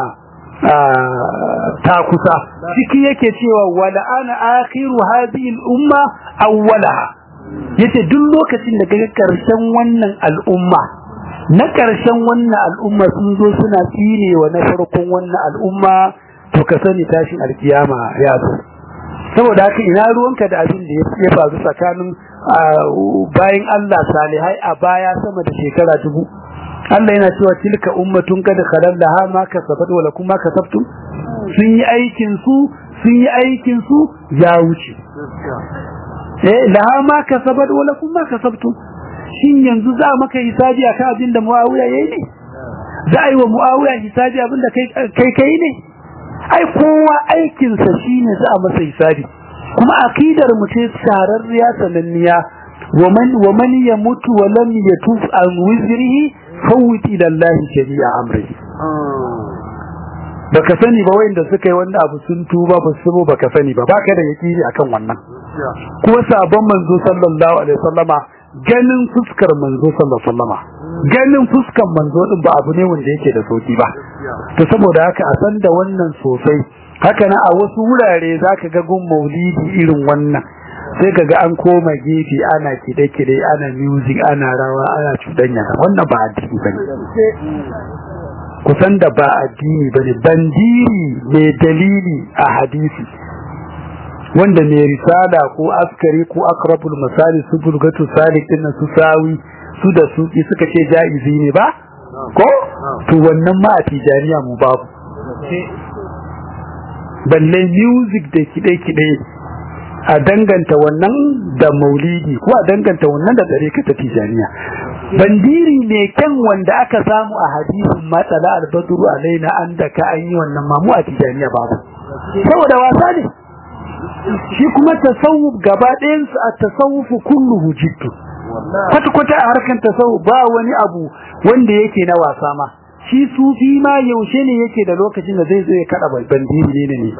ta kusa ciki yake cewa wala ana akhiru hadhihi al-umma awwalaha yace duk lokacin da kaga karshen wannan al'umma na karshen wannan al'umma sun zo suna tsinewa na farkon wannan al'umma to ka sani tashin alkiyama ya zo saboda haka ina ruwanka da abin da ya faru tsakanin bayan Allah salihai a baya sama da shekara dubu Allah yana cewa tilka ummatun kad khalal laha ma kasabat wa lakum ma kasabtum sun yi aikin su sun yi aikin su ya wuce eh laha ma kasabat wa lakum ma kasabtum shin yanzu za maka hisabi akan abin da Muawiya yayi ne za a yi wa Muawiya hisabi abin da kai kai kai ne ai kowa aikinsa shine za a masa hisabi kuma akidar mu ce sararriya sananniya ومن ومن يموت ولم يتوب عن وزره فوت الى الله جميع امره baka sani ba wayanda suka yi wannan abu sun tuba ba su baka sani ba baka da yakini akan wannan kuma sabon manzo sallallahu alaihi wasallama ganin fuskar manzo sallallahu alaihi wasallama ganin fuskar manzo din ba abu ne wanda yake da sauki ba to saboda haka a san da wannan sosai haka na a wasu wurare zaka ga gun maulidi irin wannan sai kaga an koma gefe ana kide-kide ana music ana rawa ana cudanya wannan ba addini bane kusan da ba addini bane bandiri mai dalili a hadisi wanda mai risala ko askari ko akrabul misali su bulgatu salik din su sawi su da su suka ce jaizi ne ba ko to wannan ma a tijaniya mu babu balle music da kide-kide a danganta wannan da maulidi ko a danganta wannan da dare ta tijaniya bandiri ne kyan wanda aka samu a hadisin matsala albadru alaina an da ka an yi wannan mamu a tijaniya babu saboda wasa ne shi kuma tasawuf gaba ɗayansu a tasawufu kulluhu jiddu kwata-kwata a harkar tasawuf ba wani abu wanda yake na wasa ma shi sufi ma yaushe ne yake da lokacin da zai zo ya kada bandiri ne ne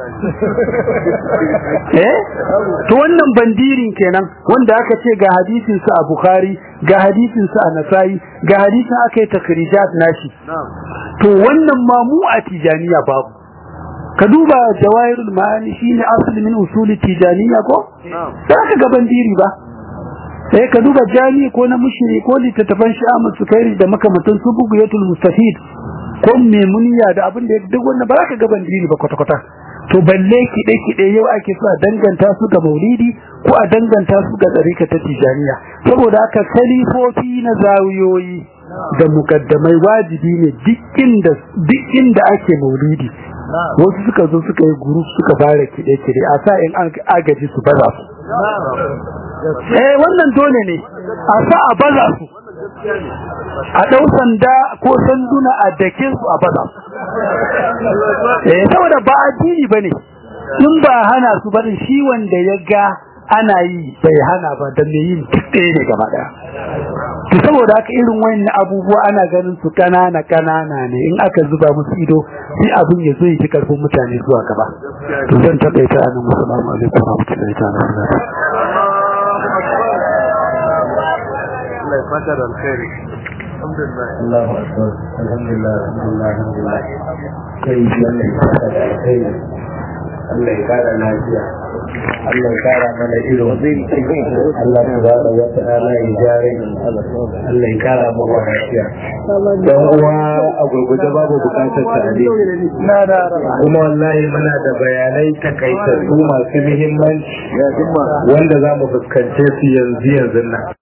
eh to wannan bandirin kenan wanda aka ce ga hadisin sa a bukhari ga hadisin sa a nasai ga hadisin aka yi takrijat nashi to wannan ma mu a tijaniya babu ka duba jawahirul ma'ani shine asli min usuli tijaniya ko sai ka ga bandiri ba sai ka duba jami ko na mushiri ko littattafan sha'amu sukairi da makamantan su bugiyatul mustafid ko memuniya da abin da duk wannan ba za ka ga bandiri ba kwata-kwata to balle kiɗe-kiɗe yau ake so a danganta su ga maulidi ko a danganta su ga tsarika ta tijaniya saboda haka kalifofi na zawiyoyi da mukaddamai wajibi ne duk inda ake maulidi wasu suka zo suka yi guru suka fara kiɗe-kiɗe a sa in an agaji su baza su eh wannan dole ne a sa a baza su a ɗau sanda ko sanduna a dake su a baza su eh saboda ba addini bane in ba hana su bane shi wanda ya ga ana yi bai hana ba da me yin ɗaya ne gaba ɗaya to saboda haka irin wayannan abubuwa ana ganin su kanana kanana ne in aka zuba musu ido sai abin ya zo yi karfin mutane zuwa gaba to zan takaita anan assalamu alaikum wa rahmatullahi ta'ala wa Allah ya fata da alkhairi alhamdulillah Allahu akbar alhamdulillah alhamdulillah alhamdulillah kai Allah ya fata da alkhairi Allah ya kara lafiya Allah ya kara mana ido Allah subhanahu wa ta'ala ya jare Allah ya kara mu lafiya dan uwa a gurguje babu bukatar tare kuma wallahi muna da bayanai takaitattu masu muhimmanci wanda za mu fuskance su yanzu yanzu nan